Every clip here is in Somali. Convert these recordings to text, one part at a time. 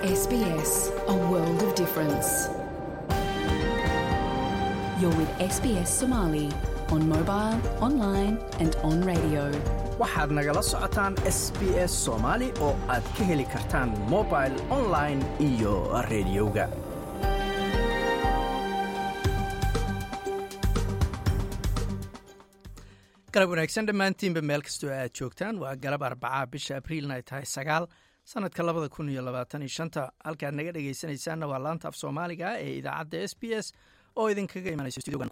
SBS, a world of difference. You're with SBS Somali on mobile, online, and on radio. waxaad nagala socotaan s b s soomaali oo aad ka heli kartaan mobil online iyo rediyoga galab wanaagsan dhammaantiinba meel kastoo aad joogtaan waa galab arbacaa bisha abriilna ay tahay sagaal sanadka labada kun iyo labaatan iyo shanta halkaad naga dhegaysanaysaanna waa laanta af soomaaliga ee idaacadda s b s oo idinkaga imanayso studiogan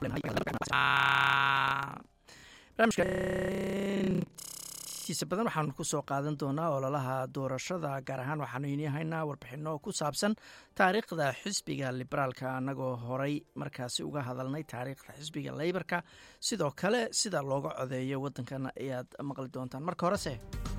barnaamijkaintiisa badan waxaanu kusoo qaadan doonaa ololaha doorashada gaar ahaan waxaanu inii haynaa warbixino ku saabsan taariikhda xisbiga liberaalka annagoo horay markaasi uga hadalnay taariikhda xisbiga leybarka sidoo kale sida looga codeeyo waddankan ayaad maqli doontaan marka horese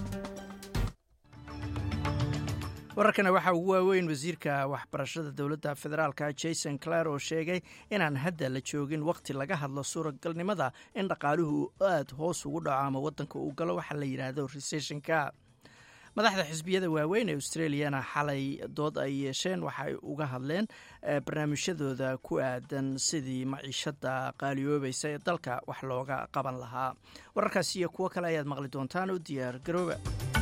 wararkana waxaa ugu waaweyn wasiirka waxbarashada dowladda federaalka jason clare oo sheegay inaan hadda la joogin wakhti laga hadlo suuragalnimada in dhaqaaluhu aad hoos ugu dhaco ama waddanka uu galo waxaa la yidhaahdo resessionka madaxda xisbiyada waaweyn ee australiana xalay dood ay yeesheen waxaay uga hadleen barnaamijyadooda ku aadan sidii maciishada qaaliyoobaysa ee dalka wax looga qaban lahaa wararkaas iyo kuwo kale ayaad maqli doontaan oo diyaar garooba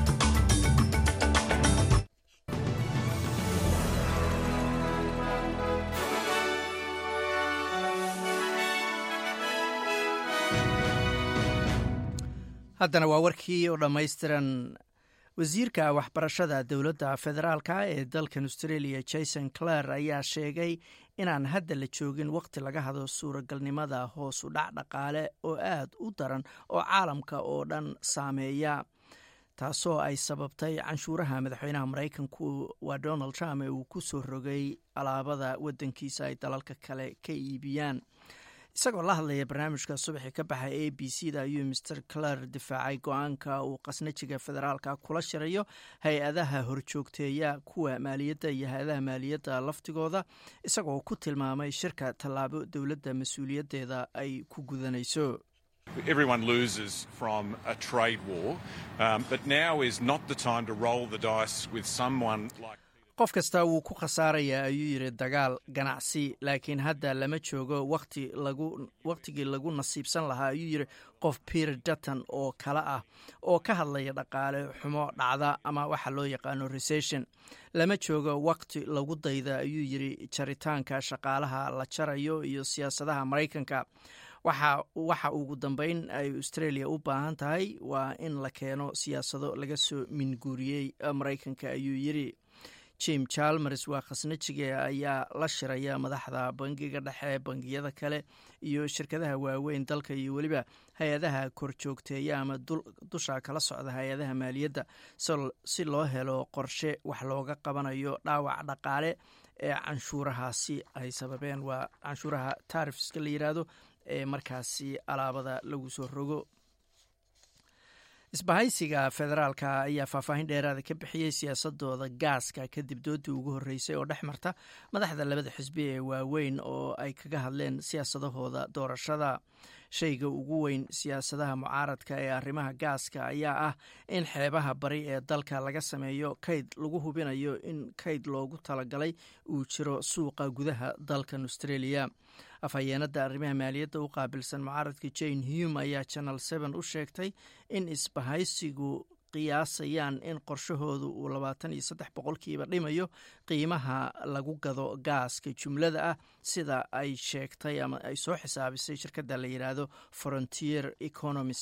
haddana waa warkii oo dhammaystiran wasiirka waxbarashada dowladda federaalka ee dalkan australia jason clare ayaa sheegay inaan hadda la joogin wakhti laga hado suuragalnimada hoos u dhac dhaqaale oo aad u daran oo caalamka oo dhan saameeya taasoo ay sababtay canshuuraha madaxweynaha maraykanku waa donald trump ee uu ku soo rogay alaabada waddankiisa ay dalalka kale ka iibiyaan isagoo la hadlaya barnaamijka subaxii ka baxa a b c da ayuu master clare difaacay go-aanka uu qasnajiga federaalka kula shirayo hay-adaha horjoogteeya kuwa maaliyadda iyo hay-adaha maaliyadda laftigooda isagoo ku tilmaamay shirka tallaabo dowladda mas-uuliyaddeeda ay ku gudanayso Everyone loses from a trade war, um, but now is not the time to roll the dice with someone like. qof kasta wuu ku khasaarayaa ayuu yidhi dagaal ganacsi laakiin hadda lama joogo wati lagu wakhtigii lagu nasiibsan lahaa ayuu yidhi qof peter dutton oo kale ah oo ka hadlaya dhaqaale xumo dhacda ama waxa loo yaqaano recession lama joogo wakhti lagu dayda ayuu yidhi jaritaanka shaqaalaha la jarayo iyo siyaasadaha maraykanka waxa ugu dambeyn ay australia u baahan tahay waa in la keeno siyaasado laga soo minguuriyey maraykanka ayuu yidhi jim chalmers waa khasnajiga ayaa la shiraya madaxda bangiga dhexe bangiyada kale iyo shirkadaha waaweyn dalka iyo weliba hay-adaha korjoogteeya ama dusha kala socda hay-adaha maaliyadda si loo helo qorshe wax looga qabanayo dhaawac dhaqaale ee canshuurahaasi ay sababeen waa canshuuraha taarifska la yidhaahdo ee markaasi alaabada lagu soo rogo isbahaysiga federaalka ayaa faahfaahin dheeraada ka bixiyey siyaasadooda gaaska kadib doodii ugu horreysay oo dhex marta madaxda labada xisbi ee waaweyn oo ay kaga hadleen siyaasadahooda doorashada shayga ugu weyn siyaasadaha mucaaradka ee arrimaha gaaska ayaa ah in xeebaha bari ee dalka laga sameeyo kayd lagu hubinayo in kayd loogu talagalay uu jiro suuqa gudaha dalkan australia afhayeenada arrimaha maaliyadda u qaabilsan mucaaradka jane hume ayaa channel seven u sheegtay in isbahaysigu qiyaasayaan in qorshahoodu uu labaatan iyo saddex boqolkiiba dhimayo qiimaha lagu gado gaaska jumlada ah sida ay sheegtay ama ay soo xisaabisay shirkadda la yidhaahdo frontier economis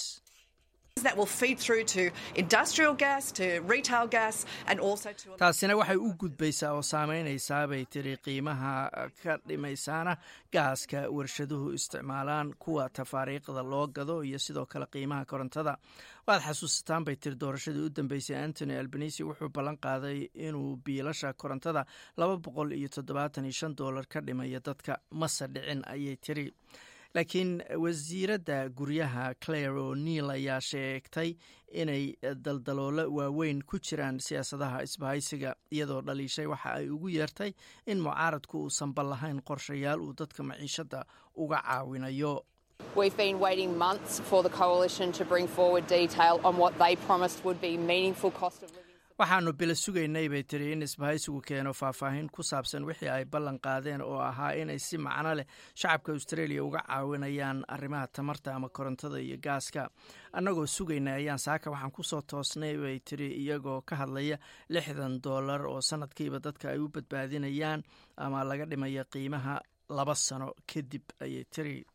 taasina waxay u gudbaysaa oo saameynaysaa bay tiri qiimaha ka dhimaysaana gaaska warshaduhu isticmaalaan kuwa tafaariiqda loo gado iyo sidoo kale qiimaha korontada waad xasuusataan bay tiri doorashadii u dambeysay antony albanisi wuxuu ballan qaaday inuu biilasha korontada laba boqol iyo toddobaatan iyo shan doolar ka dhimaya dadka mase dhicin ayay tiri laakiin wasiiradda guryaha claire o'neil ayaa sheegtay inay daldaloolo waaweyn ku jiraan siyaasadaha isbahaysiga iyadoo dhaliishay waxa ay ugu yeertay in mucaaradku uusan ballahayn qorshayaal uu dadka maciishadda uga caawinayo We've been waiting months for the coalition to bring forward detail on what they promised would be meaningful cost of living. waxaanu bila sugaynay bay tiri in isbahaysigu keeno faahfaahin ku saabsan wixii ay ballan qaadeen oo ahaa inay si macno leh shacabka australia uga caawinayaan arrimaha tamarta ama korontada iyo gaaska annagoo sugaynay ayaan saaka waxaan kusoo toosnay bay tiri iyagoo ka hadlaya lixdan dollar oo sanadkiiba dadka ay u badbaadinayaan ama laga dhimaya qiimaha laba sano kadib ayay tiri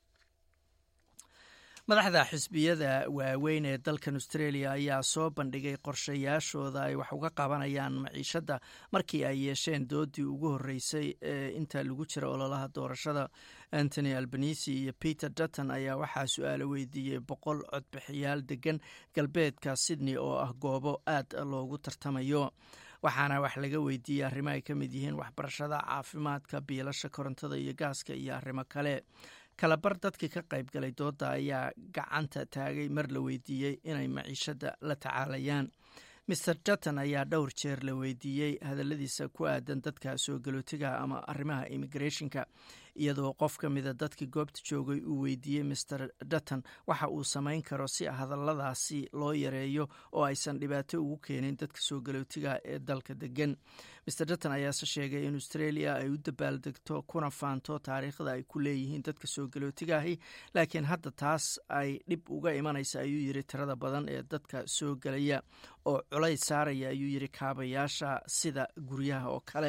madaxda xisbiyada waaweyn ee dalkan australia ayaa soo bandhigay qorshayaashooda ay wax uga qabanayaan maciishadda markii ay yeesheen doodii ugu horreysay ee inta lagu jira ololaha doorashada antony albanisi iyo peter dutton ayaa waxaa su-aalo weydiiyey boqol codbixiyaal degan galbeedka sydney oo ah goobo aad loogu tartamayo waxaana wax laga weydiiyey arrimo ay ka mid yihiin waxbarashada caafimaadka biilasha korontada iyo gaaska iyo arrimo kale kalabar dadkii ka qayb galay dooda ayaa gacanta taagay mar la weydiiyey inay maciishadda la tacaalayaan maer dutton ayaa dhowr jeer la weydiiyey hadalladiisa ku aadan dadka soo galootiga ama arrimaha immigrationka iyadoo qof ka mida dadkii goobta joogay uu weydiiyey maer dutton waxa uu samayn karo si hadalladaasi loo yareeyo oo aysan dhibaato ugu keenin dadka soo galootiga ee dalka degan maer dutton ayaase sheegay in australia ay u dabaaldegto kuna faanto taariikhda ay ku leeyihiin dadka soo galootigaahi laakiin hadda taas ay dhib uga imanaysa ayuu yiri tirada badan ee dadka soo gelaya oo culays saaraya ayuu yiri kaabayaasha sida guryaha oo kale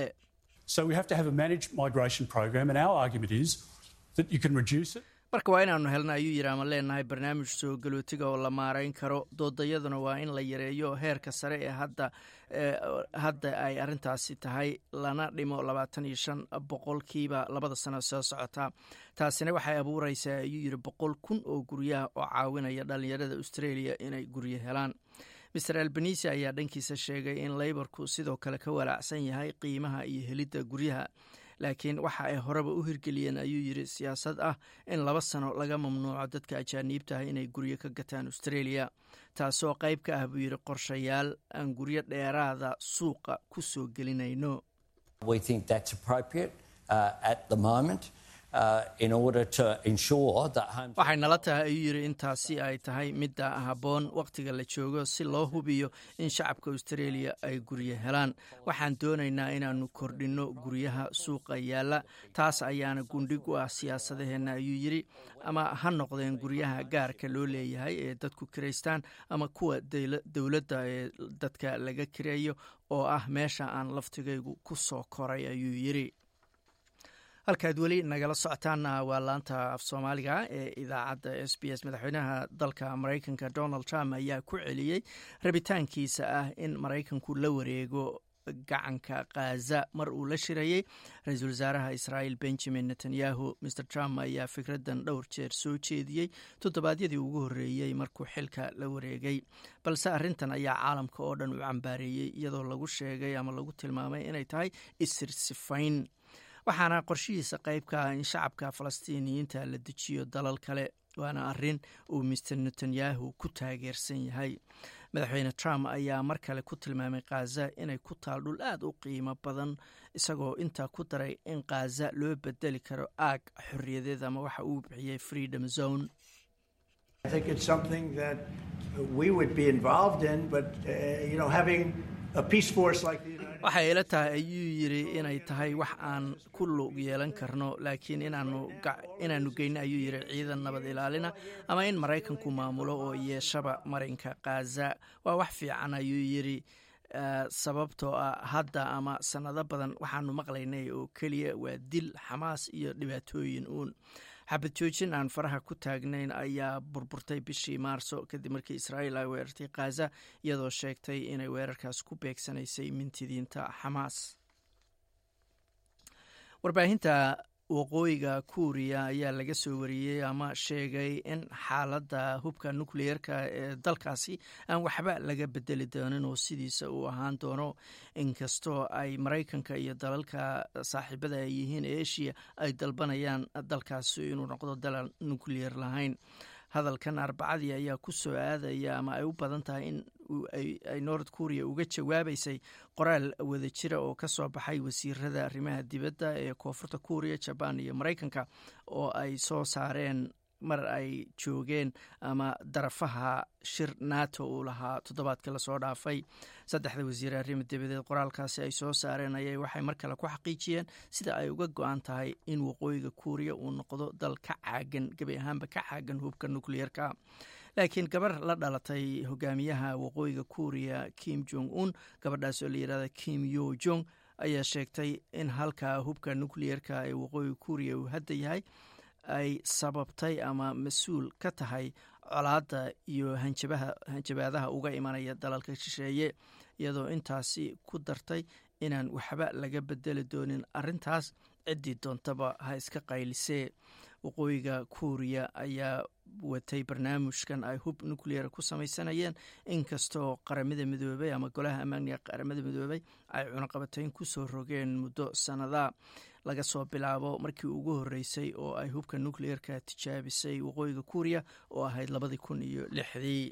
marka waa inaanu helna ayuu yiri ama leenahay barnaamij soo galootiga oo la maarayn karo doodayaduna waa in la yareeyo heerka sare ee hadda hadda ay arintaasi tahay lana dhimo labaatan iyo shan boqolkiiba labada sano soo socota taasina waxay abuureysaa ayuu yiri boqol kun oo guryaha oo caawinaya dhalinyarada australia inay guryo helaan maer albanisi ayaa dhankiisa sheegay in leyborku sidoo kale ka walaacsan yahay qiimaha iyo helidda guryaha laakiin waxa ay horeba u hirgeliyeen ayuu yiri siyaasad ah in laba sano laga mamnuuco dadka ajaaniibtaah inay guryo ka gataan australia taasoo qayb ka ah buu yiri qorshayaal aan guryo dheeraada suuqa ku soo gelinayno waxay nala tahay ayuu yiri intaasi ay tahay midda habboon wakhtiga la joogo si loo hubiyo in shacabka australia ay guryo helaan waxaan doonaynaa inaanu kordhinno guryaha suuqa yaalla taas ayaana gundhig u ah siyaasadaheenna ayuu yiri ama ha noqdeen guryaha gaarka loo leeyahay ee dadku kiraystaan ama kuwa dowladda ee dadka laga kireeyo oo ah meesha aan laftigaygu ku soo koray ayuu yiri halkaad weli nagala socotaanna waa laanta af soomaaliga ee idaacadda s b s madaxweynaha dalka maraykanka donald trump ayaa ku celiyey rabitaankiisa ah in maraykanku la wareego gacanka khaza mar uu la shirayey ra-iisul wasaaraha israa'iil benjamin netanyahu mr trump ayaa fikraddan dhowr jeer soo jeediyey toddobaadyadii ugu horreeyey markuu xilka la wareegay balse arrintan ayaa caalamka oo dhan u cambaareeyey iyadoo lagu sheegay ama lagu tilmaamay inay tahay isirsifayn waxaana qorshihiisa qayb ka ah in shacabka falastiiniyiinta la dejiyo dalal kale waana arrin uu master netanyahu ku taageersan yahay madaxweyne trump ayaa mar kale ku tilmaamay khaza inay ku taal dhul aad u qiimo badan isagoo intaa ku daray in khaza loo bedeli karo aag xorriyadeed ama waxa uu bixiyey freedom zone waxay ila tahay ayuu yiri inay tahay wax aan ku lug yeelan karno laakiin inaanu geyno ayuu yiri ciidan nabad ilaalina ama in maraykanku maamulo oo yeeshaba marinka khaza waa wax fiican ayuu yiri sababtoo ah hadda ama sanado badan waxaanu maqlaynay oo keliya waa dil xamaas iyo dhibaatooyin uun xabad joojin aan faraha ku taagnayn ayaa burburtay bishii maarso kadib markii israa'iil ay weerartay khaza iyadoo sheegtay inay weerarkaas ku beegsanaysay mintidiinta xamaas warbaahinta waqooyiga kuuriya ayaa laga soo wariyey ama sheegay in xaaladda hubka nukliyeerka ee dalkaasi aan waxba laga bedeli doonin oo sidiisa uu ahaan doono inkastoo ay maraykanka iyo dalalka saaxiibada ay yihiin eshiya ay dalbanayaan dalkaasi inuu noqdo dalal nukliyer lahayn hadalkan arbacadii ayaa ku soo aadaya ama ay u badan tahay in ay nord kuriya uga jawaabaysay qoraal wadajira oo ka soo baxay wasiirada arrimaha dibadda ee koonfurta kuuriya jabaan iyo maraykanka oo ay soo saareen mar ay joogeen ama darafaha shir nato uu lahaa toddobaadkii lasoo dhaafay saddexda wasiir arrimo dabadeed qoraalkaasi ay soo saareen ayay waxay mar kale ku xaqiijiyeen sida ay uga go-an tahay in waqooyiga kuuriya uu noqdo dal ka caagan gebi ahaanba ka caagan hubka nukliyeerka laakiin gabar la dhalatay hogaamiyaha waqooyiga kuuriya kim jong un gabadhaas oo la yirahda kim yo jong ayaa sheegtay in halka hubka nukliyeerka ee waqooyiga kuuriya uu hadda yahay ay sababtay ama mas-uul ka tahay colaadda iyo hanjabaadaha uga imanaya dalalka shisheeye iyadoo intaasi ku dartay inaan waxba laga bedeli doonin arintaas ciddii doontaba ha iska qaylisee waqooyiga kuuriya ayaa watay barnaamijkan ay hub nuclear ku samaysanayeen inkastoo qaramada midoobey ama golaha ammaaniga qaramada midoobey ay cunaqabatayn kusoo rogeen muddo sanada laga soo bilaabo markii ugu horeysay oo ay hubka nucleerka tijaabisay waqooyiga kuuriya oo ahayd labadii kun iyo lixdii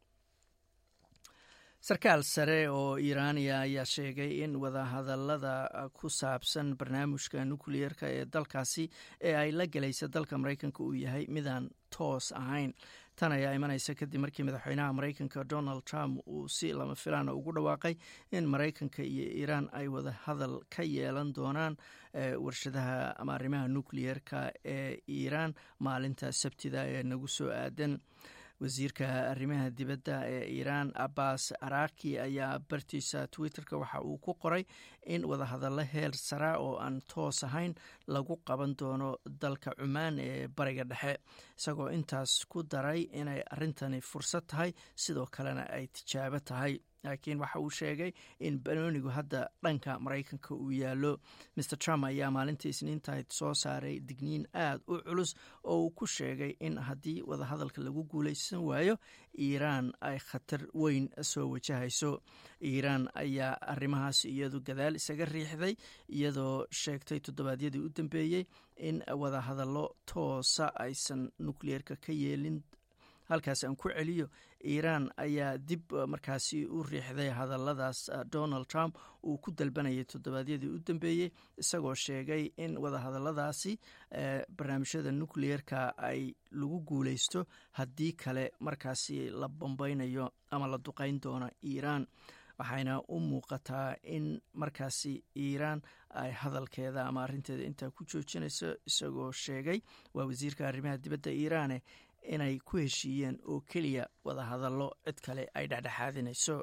sarkaal sare oo iiraaniya ayaa sheegay in wadahadalada ku saabsan barnaamijka nukliyeerka ee dalkaasi ee ay la galaysa dalka maraykanka uu yahay midaan toos ahayn tan ayaa imanaysa kadib markii madaxweynaha maraykanka donald trump uu si lama filaana ugu dhawaaqay in maraykanka iyo iiraan ay wada hadal ka yeelan doonaan warshadaha ama arrimaha nukliyeerka ee iiraan maalinta sabtida ee nagu soo aadan wasiirka arrimaha dibadda ee iiraan abbas araki ayaa bartiisa twitterka waxa uu ku qoray in wadahadallo heer sara oo aan toos ahayn lagu qaban doono dalka cumaan ee bariga dhexe isagoo intaas ku daray inay arrintani fursad tahay sidoo kalena ay tijaabo tahay laakiin waxa uu sheegay in banoonigu hadda dhanka maraykanka uu yaallo mer trump ayaa maalintii isniintahayd soo saaray digniin aad u culus oo uu ku sheegay in haddii wadahadalka lagu guulaysan waayo iiraan ay khatar weyn soo wajahayso iiraan ayaa arrimahaas iyadu gadaal isaga riixday iyadoo sheegtay toddobaadyadii u dambeeyey in wadahadallo toosa aysan nukliyeerka ka yeelin halkaas aan ku celiyo iiraan ayaa dib markaasi u riixday hadalladaas donald trump uu ku dalbanayay toddobaadyadii u dambeeyey isagoo sheegay in wadahadalladaasi barnaamijyada nukliyeerka ay lagu guulaysto haddii kale markaasi la bambeynayo ama la duqeyn doono iiraan waxayna u muuqataa in markaasi iiraan ay hadalkeeda ama arrinteeda intaa ku joojinayso isagoo sheegay waa wasiirka arrimaha dibadda iiraane inay ku heshiiyeen oo keliya wadahadallo cid kale ay dhexdhexaadinayso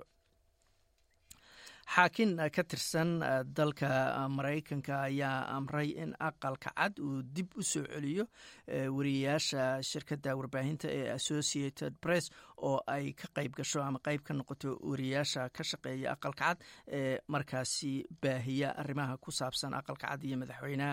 xaakin ka tirsan dalka maraykanka ayaa amray in aqalka cad uu dib u soo celiyo wariyayaasha shirkadda warbaahinta ee associated press oo ay ka qayb gasho ama qayb ka noqoto wariyayaasha ka shaqeeya aqalka cad ee markaasi baahiya arrimaha ku saabsan aqalka cad iyo madaxweynaha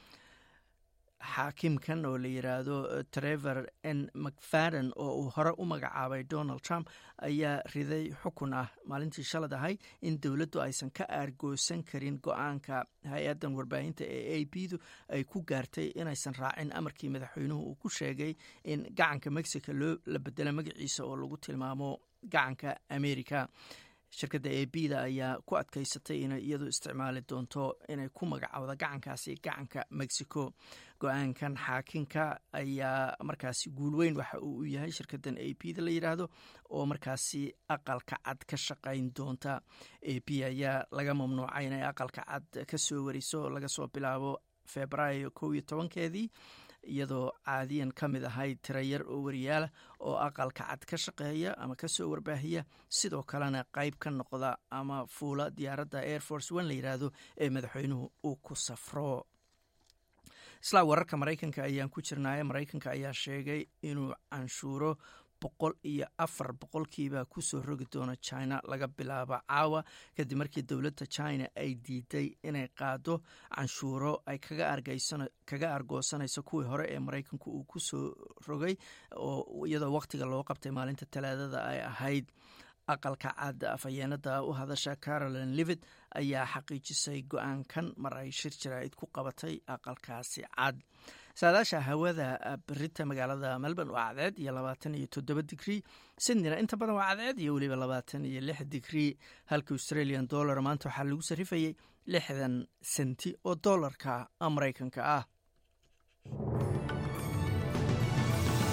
xaakimkan oo la yiraahdo trevor n mcfadden oo uu hore u magacaabay donald trump ayaa riday xukun ah maalintii shalad ahayd in dowladdu aysan ka aargoosan karin go-aanka hay-addan warbaahinta ee a b du ay ku gaartay inaysan raacin amarkii madaxweynuhu uu ku sheegay in gacanka mexico loo la bedelo magaciisa oo lagu tilmaamo gacanka america shirkadda a b da ayaa ku adkaysatay inay iyadu isticmaali doonto inay ku magacowda gacankaasi gacanka mexico go-aankan xaakinka ayaa markaasi guulweyn waxa uu u yahay shirkaddan a b da la yidhaahdo oo markaasi aqalka cad ka shaqayn doonta a b ayaa laga mamnuucay inay aqalka cad ka soo wariso laga soo bilaabo februaayo kow iyo tobankeedii iyadoo caadiyan ka mid ahayd tirayar oo wariyaalah oo aqalka cad ka shaqeeya ama kasoo warbaahiya sidoo kalena qayb ka noqda ama fuula diyaaradda air force one la yidhaahdo ee madaxweynuhu uu ku safro islaa wararka maraykanka ayaan ku jirnaaye maraykanka ayaa sheegay inuu canshuuro boqol iyo afar boqolkiiba kusoo rogi doono china laga bilaabo caawa kadib markii dowladda china ay diiday inay qaado canshuuro ay kaga argoosanayso kuwii hore ee maraykanku uu kusoo rogay oo iyadoo waqtiga loo qabtay maalinta talaadada ay ahayd aqalka cad afhayeenada u hadasha caroline livid ayaa xaqiijisay go-aankan mar ay shir jaraa'id ku qabatay aqalkaasi cad saadaasha hawada berita magaalada melbourne waa cadceed iyo labaatan iyo toddoba digrii sydneyna inta badan waa cadceed iyo weliba labaatan iyo lix digrii halka australian dollar maanta waxaa lagu sarrifayay lixdan senti oo dollarka maraykanka ah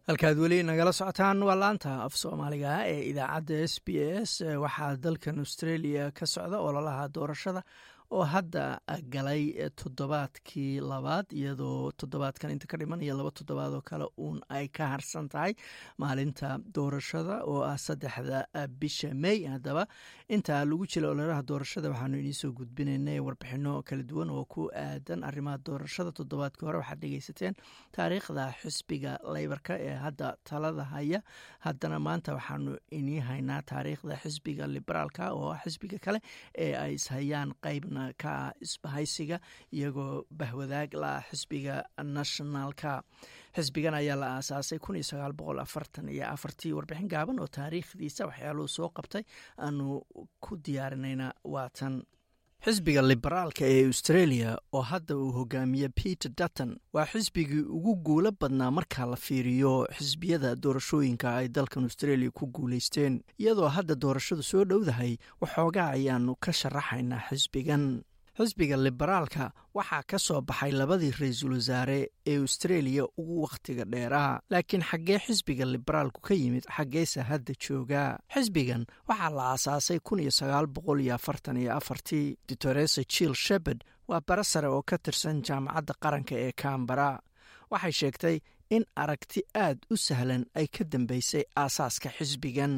halkaad weli nagala socotaan waa laanta af soomaaliga ee idaacadda s b s waxaa dalkan australia ka socda ololaha doorashada oo hadda galay toddobaadkii labaad iyadoo toddobaadkan inta ka dhiman iyo laba toddobaad oo kale uun ay ka harsan tahay maalinta doorashada oo ah saddexda bisha may haddaba inta lagu jira ololaha doorashada waxaanu idiinsoo gudbinaynay warbixino kala duwan oo ku aadan arrimaha doorashada toddobaadkii hore waxaad dhegeysateen taariikhda xisbiga leybarka ee hadda talada haya haddana maanta waxaanu inii haynaa taariikhda xisbiga liberaalka oo ah xisbiga kale ee ay ishayaan qeybna ka isbahaysiga iyagoo bahwadaag la xisbiga nationalka xisbigan ayaa la aasaasay kun iyo sagaal boqol afartan iyo afartii warbixin gaaban oo taariikhdiisa waxyaaluhu soo qabtay aanu ku diyaarinayna waatan xisbiga liberaalka ee australia oo hadda uu hogaamiye peter dutton waa xisbigii ugu guulo badnaa marka la fiiriyo xisbiyada doorashooyinka ay dalkan australia ku guulaysteen iyadoo hadda doorashadu soo dhowdahay waxoogaa ayaanu ka sharaxaynaa xisbigan xisbiga liberaalka waxaa ka soo baxay labadii ra-iisul wasaare ee australia ugu wakhtiga dheeraa laakiin xaggee xisbiga liberaalku ka yimid xaggeese hadda joogaa xisbigan waxaa la aasaasay kun iyo sagaal boqol iyo afartan iyo afartii doctoresa jill shepard waa bara sare oo ka tirsan jaamacadda qaranka ee kambara waxay sheegtay in aragti aad u sahlan ay ka dambeysay aasaaska xisbigan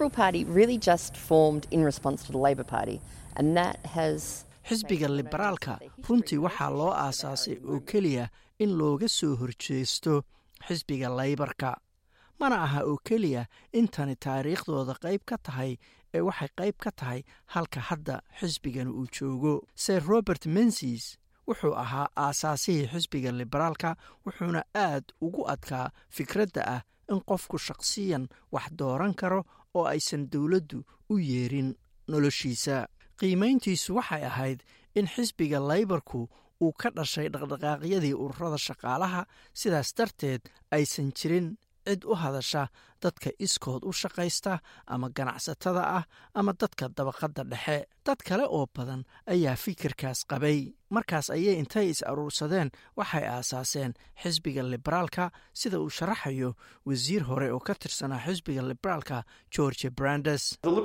xisbiga liberaalka runtii waxaa loo aasaasay oo keliya in looga soo horjeesto xisbiga laybarka mana aha oo keliya intani taariikhdooda qayb ka tahay ee waxay qayb ka tahay halka hadda xisbigan uu joogo sir robert mensis wuxuu ahaa aasaasihii xisbiga liberaalka wuxuuna aad ugu adkaa fikradda ah in qofku shaqsiyan wax dooran karo oo aysan dowladdu u yeerin noloshiisa qiimayntiisu waxay ahayd in xisbiga laybarku uu ka dhashay dhaqdhaqaaqyadii ururada shaqaalaha sidaas darteed aysan jirin cid u hadasha dadka iskood u shaqaysta ama ganacsatada ah ama dadka dabaqadda dhexe dad kale oo badan ayaa fikirkaas qabay markaas ayay intay is aruursadeen waxay aasaaseen xisbiga liberaalka sida uu sharaxayo wasiir hore oo ka tirsanaa xisbiga liberaalka george brandes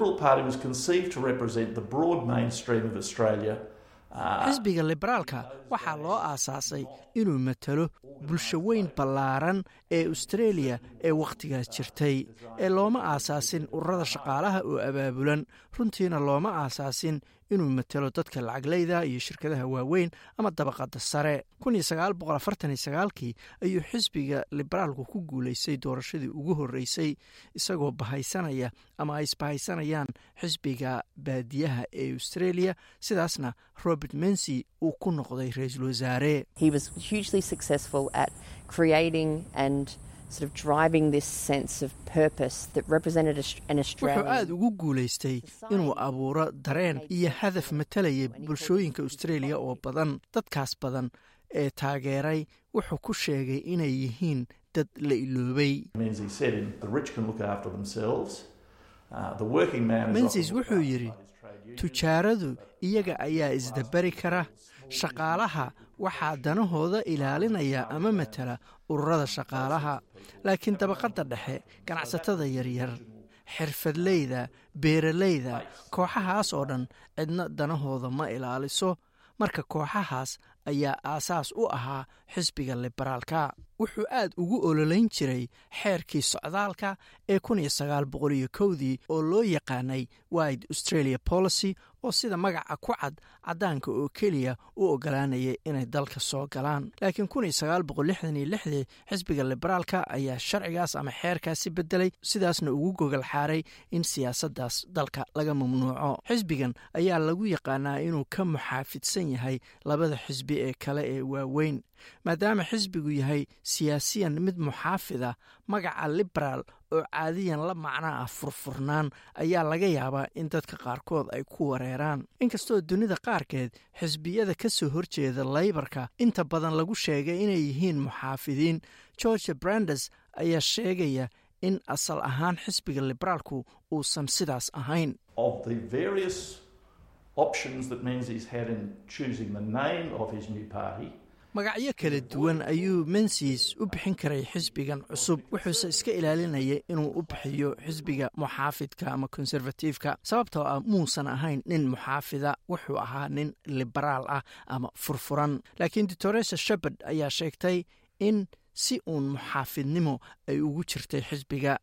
xisbiga liberaalka waxaa loo aasaasay inuu matalo bulsho weyn ballaaran ee australia ee wakhtigaas jirtay ee looma aasaasin ururada shaqaalaha oo abaabulan runtiina looma aasaasin inuu matalo dadka lacaglayda iyo shirkadaha waaweyn ama dabaqadda sare kii ayuu xisbiga liberaalku ku guulaystay doorashadii ugu horreysay isagoo bahaysanaya ama ay isbahaysanayaan xisbiga baadiyaha ee australia sidaasna robert mensy uu ku noqday ra-iisul wasaare wuxuu aada ugu guulaystay inuu abuuro dareen iyo hadaf matalaya bulshooyinka australia oo badan dadkaas badan ee taageeray wuxuu ku sheegay inay yihiin dad la iloobay mensis wuxuu yidhi tujaaradu iyaga ayaa isdabari kara shaqaalaha waxaa danahooda ilaalinaya ama matala ururada shaqaalaha laakiin dabaqadda dhexe ganacsatada yaryar xirfadleyda beeralayda kooxahaas oo dhan cidna danahooda ma ilaaliso marka kooxahaas ayaa aasaas u ahaa xisbiga liberaalka wuxuu aad ugu ololeyn jiray xeerkii socdaalka ee dii oo loo yaqaanay wide australia policy oo sida magaca ku cad caddaanka oo keliya u ogolaanaya inay dalka soo galaan laakiin xisbiga liberaalka ayaa sharcigaas ama xeerkaasi bedelay sidaasna ugu gogol xaaray in siyaasaddaas dalka laga mamnuuco xisbigan ayaa lagu yaqaanaa inuu ka muxaafidsan yahay labada xisbi ee kale ee waaweyn maadaama xisbigu yahay siyaasiyan mid muxaafida magaca liberaal oo caadiyan la macno ah furfurnaan ayaa laga yaabaa in dadka qaarkood ay ku wareeraan inkastoo dunida qaarkeed xisbiyada ka soo horjeeda laybarka inta badan lagu sheegay inay yihiin muxaafidiin george brandes ayaa sheegaya in asal ahaan xisbiga liberaalku uusan sidaas ahayn magacyo kala duwan ayuu mensis u bixin karay xisbigan cusub wuxuuse iska ilaalinayay inuu u bixiyo xisbiga muxaafidka ama konservatiifka sababtoo ah muusan ahayn nin muxaafida wuxuu ahaa nin liberaal ah ama furfuran laakiin doctoresa shepard ayaa sheegtay in si uun muxaafidnimo ay ugu jirtay xisbiga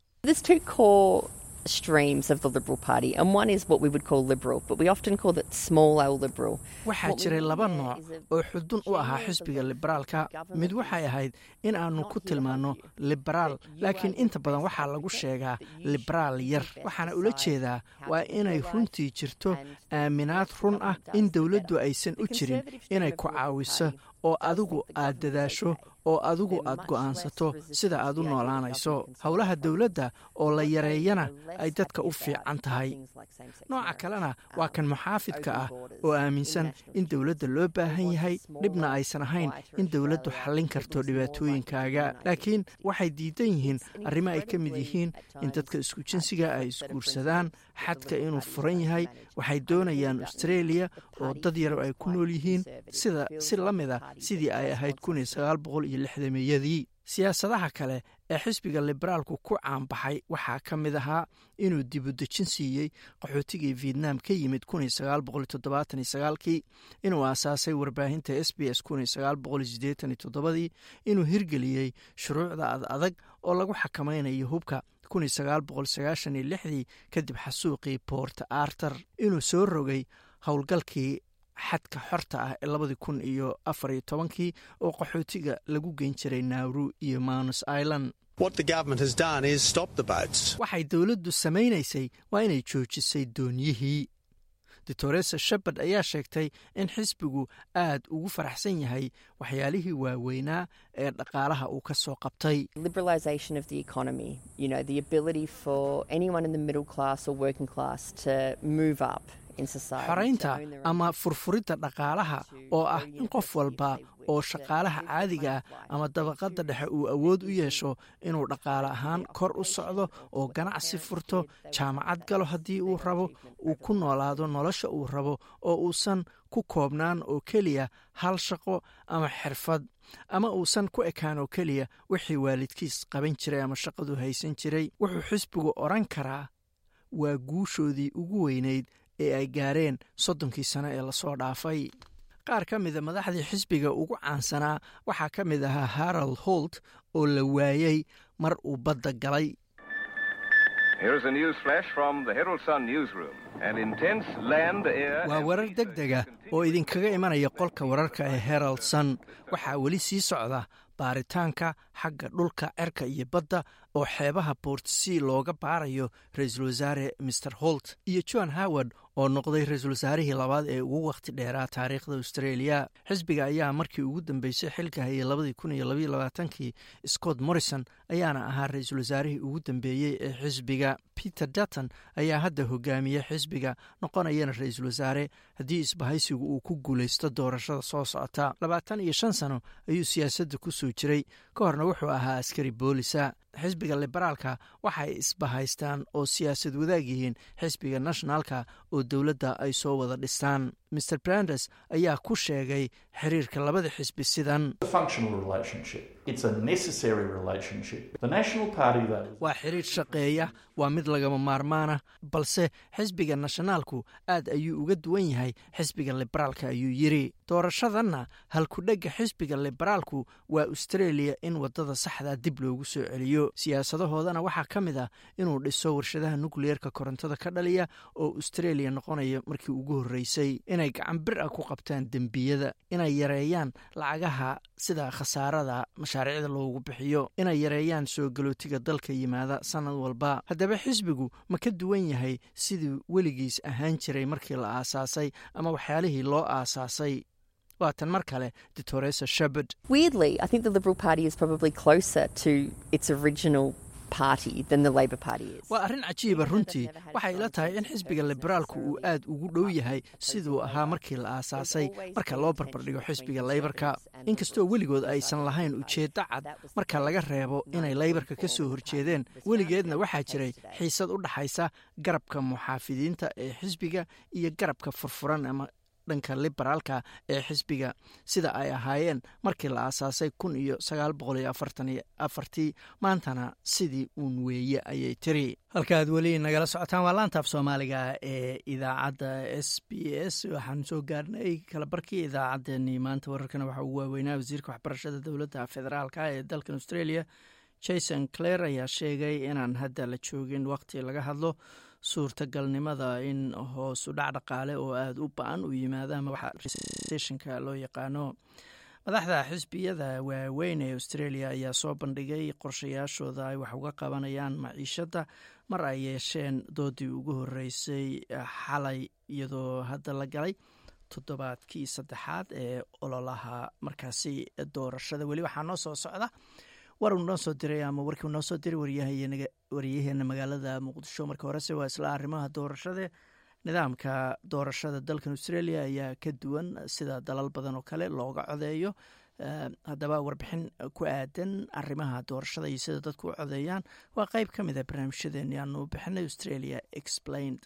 streams of the Liberal Party, and one is what we would call liberal, but we often call it small L liberal. waxaa jiray laba nooc oo xudun u ahaa xisbiga liberaalka mid waxay ahayd in aanu ku tilmaanno liberaal laakiin inta badan waxaa lagu sheegaa liberaal yar waxaana ula jeedaa waa inay runtii jirto aaminaad run ah in dowladdu aysan u jirin inay ku caawiso oo adigu aad dadaasho oo adigu aad go'aansato sida aad u noolaanayso howlaha dowladda oo la yareeyana ay dadka u fiican tahay nooca kalena waa kan muxaafidka ah oo aaminsan in dowladda loo baahan yahay dhibna aysan ahayn in dowladdu xallin karto dhibaatooyinkaaga laakiin waxay diidan yihiin arrimo ay ka mid yihiin in dadka isku jinsiga ay isguursadaan xadka inuu furan yahay waxay doonayaan australia oo dad yar ay ku nool yihiin sida si la mid a sidii ay ahayd yadii siyaasadaha kale ee xisbiga liberaalku ku caanbaxay waxaa ka mid ahaa inuu dibudejin siiyey qaxootigii vietnam ka yimid kii inuu aasaasay warbaahinta s b s dii inuu hirgeliyey shuruucda ad adag oo lagu xakamaynayo hubka dii kadib xasuuqii port arter inuu soo rogay howlgalkii xadka xorta ah ee labadii kun iyo afar iyo tobankii oo qaxootiga lagu geyn jiray nauru iyo manus island waxay dowladdu samaynaysay waa inay joojisay doonyihii doctoresa shepard ayaa sheegtay in xisbigu aad ugu faraxsan yahay waxyaalihii waaweynaa ee dhaqaalaha uu ka soo qabtay xoraynta ama furfuridda dhaqaalaha oo ah in qof walba oo shaqaalaha caadiga ah ama dabaqadda dhexe uu awood u yeesho inuu dhaqaale ahaan kor u socdo oo ganacsi furto jaamacad galo haddii uu rabo uu ku noolaado nolosha uu rabo oo uusan ku koobnaan oo keliya hal shaqo ama xirfad ama uusan ku ekaan oo keliya wixii waalidkiis qaban jiray ama shaqadu haysan jiray wuxuu xisbigu odhan karaa waa guushoodii ugu weynayd ee ay gaareen soddonkii sano ee lasoo dhaafay qaar ka mida madaxdii xisbiga ugu caansanaa waxaa ka mid ahaa harald holt oo la waayey mar uu badda galay waa warar deg dega oo idinkaga imanaya qolka wararka ee herald son waxaa weli sii socda baaritaanka xagga dhulka cerka iyo badda oo xeebaha bortsea looga baarayo ra-iisul wasaare master holt iyo john howard oo noqday ra-iisul wasaarihii labaad ee ugu wakhti dheeraa taariikhda australia xisbiga ayaa markii ugu dambeysay xilka hayay labadii kun iyo labaiyo labaatankii scott morrison ayaana ahaa ra-iisul wasaarihii ugu dambeeyey ee xisbiga peter dutton ayaa hadda hogaamiye xisbiga noqonayana ra-iisul wasaare haddii isbahaysigu uu ku guulaysto doorashada soo socota labaatan iyo shan sano ayuu siyaasadda ku soo jiray ka horna wuxuu ahaa askari boolisa xisbiga liberaalka waxay isbahaystaan oo siyaasad wadaag yihiin xisbiga nationalka oo dowladda ay soo wada dhistaan mr brandes ayaa ku sheegay xiriirka labada xisbi sidan waa xiriir shaqeeya waa mid lagama maarmaana balse xisbiga nationaalku aad ayuu uga duwan yahay xisbiga liberaalka ayuu yiri doorashadanna halkudhegga xisbiga liberaalku waa australia in wadada saxda dib loogu soo celiyo siyaasadahoodana waxaa ka mid ah inuu dhiso warshadaha nukliyeerka korontada ka dhaliya oo australia noqonaya markii ugu horreysay inay gacan bir ah ku qabtaan dembiyada inay yareeyaan lacagaha sida khasaarada mashaariicda loogu bixiyo inay yareeyaan soo galootiga dalka yimaada sanad walba haddaba xisbigu ma ka duwan yahay sidii weligiis ahaan jiray markii la aasaasay ama waxyaalihii loo aasaasay waatan mar kale doctoresa shepard waa arrin cajiiba runtii waxay ila tahay in xisbiga liberaalku uu aad ugu dhow yahay siduu ahaa markii la aasaasay marka loo barbardhigo xisbiga leybarka inkastoo weligood aysan lahayn ujeeddo cad marka laga reebo inay leybarka ka soo horjeedeen weligeedna waxaa jiray xiisad u dhaxaysa garabka muxaafidiinta ee xisbiga iyo garabka furfuran ama dhanka liberaalka ee xisbiga sida ay ahaayeen markii la aasaasay kun iyo sagaal boqol iyo afartan iyo afartii maantana sidii uun weeye ayay tiri halkaaad weli nagala socotaan waa laantaaf soomaaliga ee idaacadda s b s waxaan soo gaarnay kalabarkii idaacaddeenii maanta wararkana waxaa ugu waaweynaa wasiirka waxbarashada dowladda federaalka ee dalkan australia jason clare ayaa sheegay inaan hadda la joogin waqti laga hadlo suurtagalnimada in hoosu dhac dhaqaale oo aada u ba-an u yimaado ama waxa resessionka loo yaqaano madaxda xisbiyada waaweyn ee australia ayaa soo bandhigay qorshayaashooda ay wax uga qabanayaan maciishadda mar ay yeesheen doodii ugu horeysay xalay iyadoo hadda la galay toddobaadkii saddexaad ee ololaha markaasi doorashada weli waxaa noo soo socda war uu noo soo diray ama warkii noo soo diray waryaheena magaalada muqdisho marka horese waa isla arrimaha doorashada nidaamka doorashada dalkan australia ayaa ka duwan sida dalal badan oo kale looga codeeyo haddaba warbixin ku aadan arrimaha doorashada iyo sida dadku u codeeyaan waa qeyb ka mid a barnaamijyadeeni aanu bixinay australia explained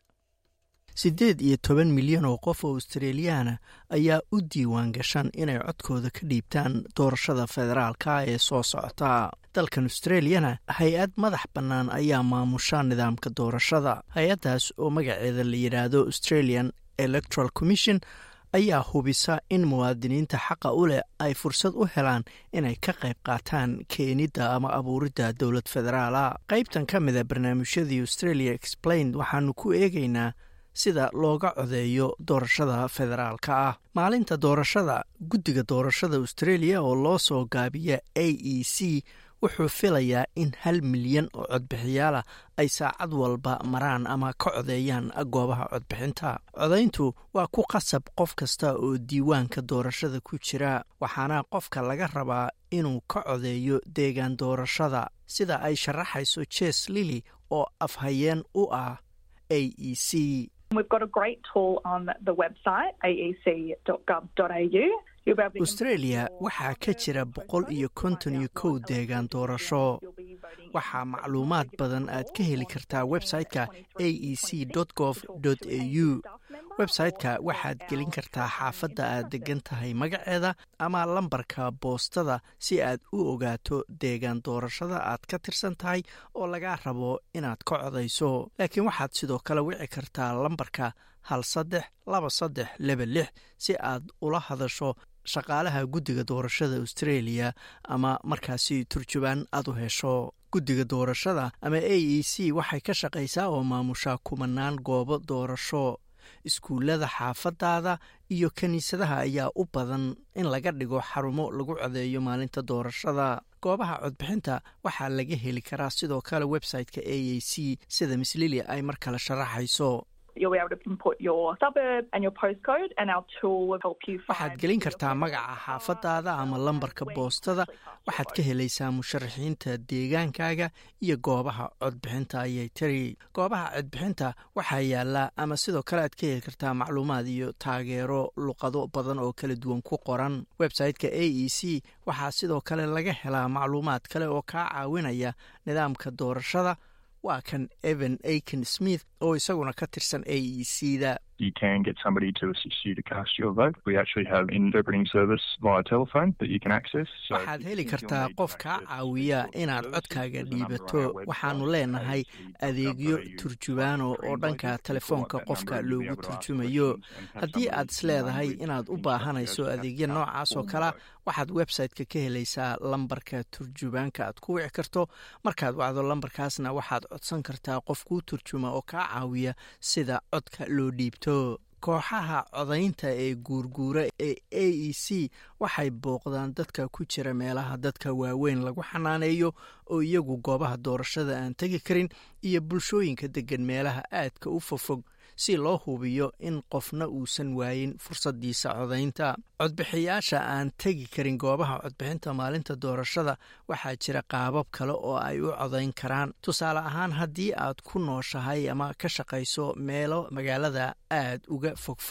siddeed iyo toban milyan oo qof oo australiyaana ayaa u diiwaan gashan inay codkooda ka dhiibtaan doorashada federaalka ee soo socota dalkan australiyana hay-ad madax bannaan ayaa maamusha nidaamka doorashada hay-addaas oo magaceeda la yidhaahdo australian electoral commission ayaa hubisa in muwaadiniinta xaqa u leh ay fursad u helaan inay ka qayb qaataan keenidda ama abuuridda dowlad federaala qaybtan ka mida barnaamijyadii australia explained waxaanu ku eegaynaa sida looga codeeyo doorashada federaalka ah maalinta doorashada guddiga doorashada australia oo loo soo gaabiya a e c wuxuu filayaa in hal milyan oo codbixiyaalah ay saacad walba maraan ama ka codeeyaan goobaha codbixinta codayntu waa ku qasab qof kasta oo diiwaanka doorashada ku jira waxaana qofka laga rabaa inuu ka codeeyo deegaan doorashada sida ay sharaxayso jes lili oo afhayeen u ah a e c australia waxaa ka jira boqol iyo konton iyo kow deegaan doorasho waxaa macluumaad badan aad ka heli kartaa website-ka a e c gov au website-ka waxaad gelin kartaa xaafadda aad degan tahay magaceeda ama lambarka boostada si aad u ogaato deegaan doorashada aad ka tirsan tahay oo lagaa rabo inaad ka codayso laakiin waxaad sidoo kale wici kartaa lambarka hal saddex laba saddex laba lix si aad ula hadasho shaqaalaha guddiga doorashada australia ama markaasi turjubaan aad u hesho guddiga doorashada ama a e c waxay ka shaqaysaa oo maamushaa kumanaan goobo doorasho iskuullada xaafadaada iyo kiniisadaha ayaa u badan in laga dhigo xarumo lagu codeeyo maalinta doorashada goobaha codbixinta waxaa laga heli karaa sidoo kale website-ka a e c sida miss lilia ay mar kale sharaxayso waxaad gelin kartaa magaca xaafadaada ama lambarka boostada waxaad ka helaysaa musharaxiinta deegaankaaga iyo goobaha codbixinta ayay tiri goobaha codbixinta waxaa yaala ama sidoo kale aad ka heli kartaa macluumaad iyo taageero luqado badan oo kala duwan ku qoran website-ka a e c waxaa sidoo kale laga helaa macluumaad kale oo kaa caawinaya nidaamka doorashada waa kan evan aiken smith oo isaguna ka tirsan a e c da waxaad heli kartaa qof kaa caawiya inaad codkaaga dhiibato waxaanu leenahay adeegyo turjubaano oo dhanka telefoonka qofka loogu turjumayo haddii aad isleedahay inaad u baahanayso adeegyo noocaas oo kalea waxaad website-ka ka helaysaa lambarka turjubaanka aad ku wici karto markaad wacdo lambarkaasna waxaad codsan kartaa qof kuu turjuma oo kaa caawiya sida codka loo dhiibto kooxaha codaynta ee guurguura ee a e c waxay booqdaan dadka ku jira meelaha dadka waaweyn lagu xanaaneeyo oo iyagu goobaha doorashada aan tegi karin iyo bulshooyinka degan meelaha aadka u fofog si loo hubiyo in qofna uusan waayin fursadiisa codaynta codbixiyaasha aan tegi karin goobaha codbixinta maalinta doorashada waxaa jira qaabab kale oo ay u codayn karaan tusaale ahaan haddii aad ku nooshahay ama ka shaqayso meelo magaalada aad uga fogfog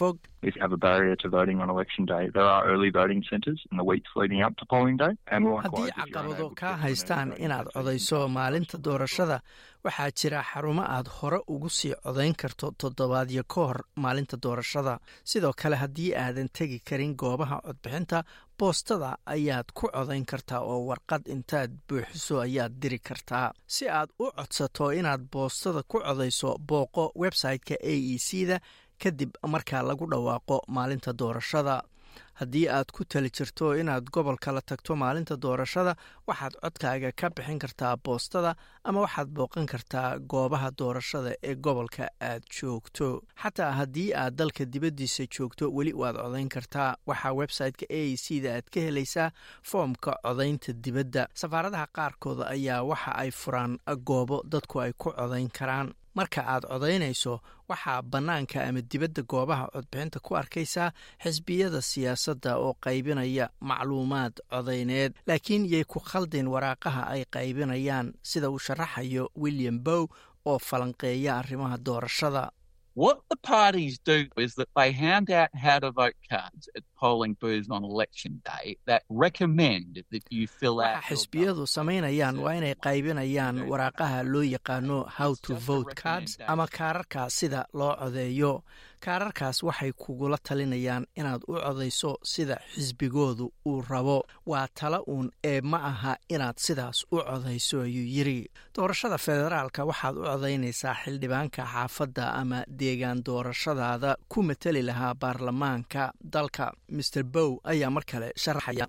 is have a barrier to voting on election day. There are early voting centres in the weeks leading up to polling day. And haddii caqabado kaa haystaan inaad codayso maalinta doorashada waxaa jira xarumo aad hore ugu sii codayn karto toddobaadyo ka hor maalinta doorashada sidoo kale haddii aadan tegi karin goobaha codbixinta boostada ayaad ku codayn kartaa oo warqad intaad buuxiso ayaad diri kartaa si aad u codsato inaad boostada ku codayso booqo website-ka a e c da kadib markaa lagu dhawaaqo maalinta doorashada haddii aad ku tali jirto inaad gobol kala tagto maalinta doorashada waxaad codkaaga ka bixin kartaa boostada ama waxaad booqan kartaa goobaha doorashada ee gobolka aad joogto xataa haddii aad dalka dibaddiisa joogto weli waad codayn kartaa waxaa website-ka a e c da aad ka helaysaa foomka codaynta dibadda safaaradaha qaarkooda ayaa waxa ay furaan goobo dadku ay ku codayn karaan marka aad codaynayso waxaa bannaanka ama dibadda goobaha codbixinta ku arkaysaa xisbiyada siyaasadda oo qaybinaya macluumaad codayneed laakiin yay ku khaldin waraaqaha ay qaybinayaan sida uu sharaxayo william bow oo falanqeeya arrimaha doorashada What the parties do is that they hand out how to vote cards at polling booths on election day that recommend that you fill out. waxa xisbiyadu samaynayaan waa inay qaybinayaan waraaqaha loo yaqaano how to vote cards ama kaararka sida loo codeeyo kaararkaas waxay kugula talinayaan inaad u codayso sida xisbigoodu uu rabo waa tala uun ee ma aha inaad sidaas u codayso ayuu yiri doorashada federaalka waxaad u codaynaysaa xildhibaanka xaafadda ama deegaan doorashadaada ku mateli lahaa baarlamaanka dalka maer bow ayaa mar kale sharaxaya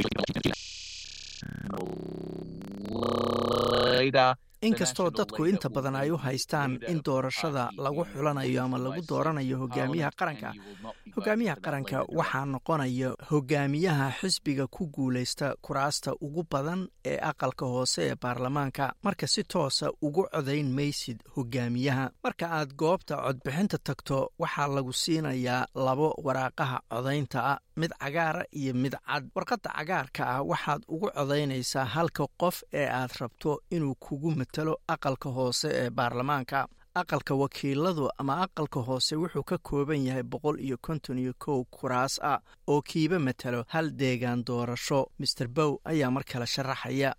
inkastoo dadku inta badan ay u haystaan in doorashada lagu xulanayo ama lagu dooranayo hogaamiyaha qaranka hogaamiyaha qaranka waxaa noqonaya hogaamiyaha xisbiga ku guulaysta kuraasta ugu badan ee aqalka hoose ee baarlamaanka marka si toosa ugu codayn maysid hogaamiyaha marka aad goobta codbixinta tagto waxaa lagu siinayaa labo waraaqaha codaynta ah mid cagaara iyo mid cad warqadda cagaarka ah waxaad ugu codaynaysaa halka qof ee aad rabto inuu kugu matalo aqalka hoose ee baarlamaanka aqalka wakiiladu ama aqalka hoose wuxuu ka kooban yahay boqol iyo konton iyo kow kuraas ah oo kiiba matalo hal deegaan doorasho maer bow ayaa mar kale sharaxaya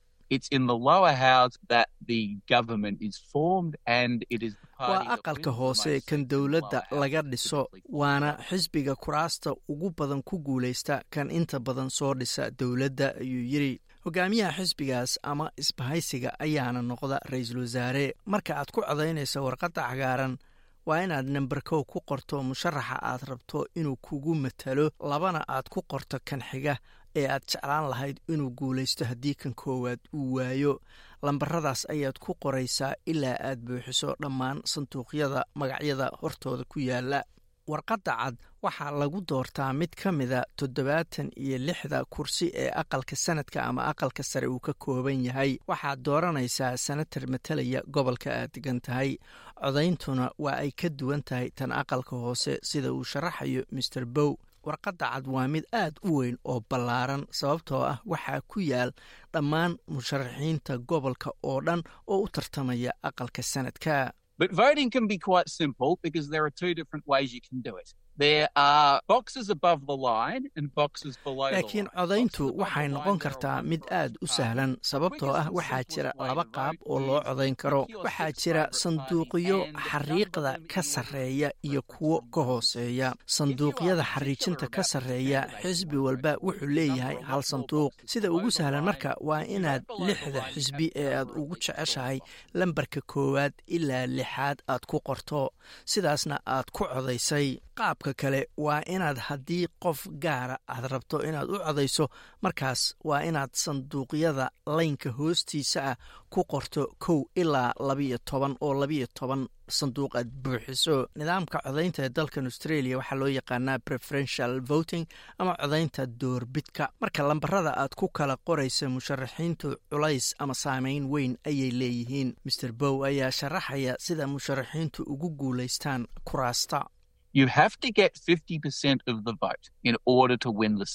waa aqalka hoose kan dowladda laga dhiso waana xisbiga kuraasta ugu badan ku guulaysta kan inta badan soo dhisa dowladda ayuu yiri hogaamiyaha xisbigaas ama isbahaysiga ayaana noqda ra-iisul wasaare marka aad ku codaynayso warqadda cagaaran waa inaad namber kow ku qorto musharaxa aad rabto inuu kugu matalo labana aad ku qorto kan xiga ee aad jeclaan lahayd inuu guulaysto haddii kan koowaad uu waayo lambaradaas ayaad ku qoraysaa ilaa aad buuxiso dhammaan sanduuqyada magacyada hortooda ku yaala warqadda cad waxaa lagu doortaa mid ka mida toddobaatan iyo lixda kursi ee aqalka sanadka ama aqalka sare uu ka kooban yahay waxaad dooranaysaa senatar matalaya gobolka aad degan tahay codayntuna waa ay ka duwan tahay tan aqalka hoose sida uu sharaxayo maer bow warqadda cad waa mid aad u weyn oo ballaaran sababtoo ah waxaa ku yaal dhammaan musharaxiinta gobolka oo dhan oo u tartamaya aqalka sanadka But voting can be quite simple because there are two different ways you can do it. There are boxes above the line and boxes below the laakiin line. codayntu waxay noqon kartaa mid aad u sahlan sababtoo ah waxaa jira laba qaab oo loo codayn karo waxaa jira sanduuqyo xariiqda ka sarreeya iyo kuwo ka hooseeya sanduuqyada xariijinta ka sarreeya xisbi walba wuxuu leeyahay hal sanduuq sida ugu sahlan marka waa inaad lixda xisbi ee aad ugu jeceshahay lambarka koowaad ilaa lixaad aad ku qorto sidaasna aad ku codaysay qaabka kale waa inaad haddii qof gaara aad rabto inaad u codayso markaas waa inaad sanduuqyada laynka hoostiisa ah ku qorto kow ilaa labiyo toban oo labiyo toban sanduuq aad buuxiso nidaamka codaynta ee dalkan australia waxaa loo yaqaanaa preferential voting ama codaynta doorbidka marka lambarada aad ku kala qoraysa musharaxiintu culays ama saameyn weyn ayay leeyihiin maer bow ayaa sharaxaya sida musharaxiintu ugu guulaystaan kuraasta You have to get 50% of the vote in order to win the seat.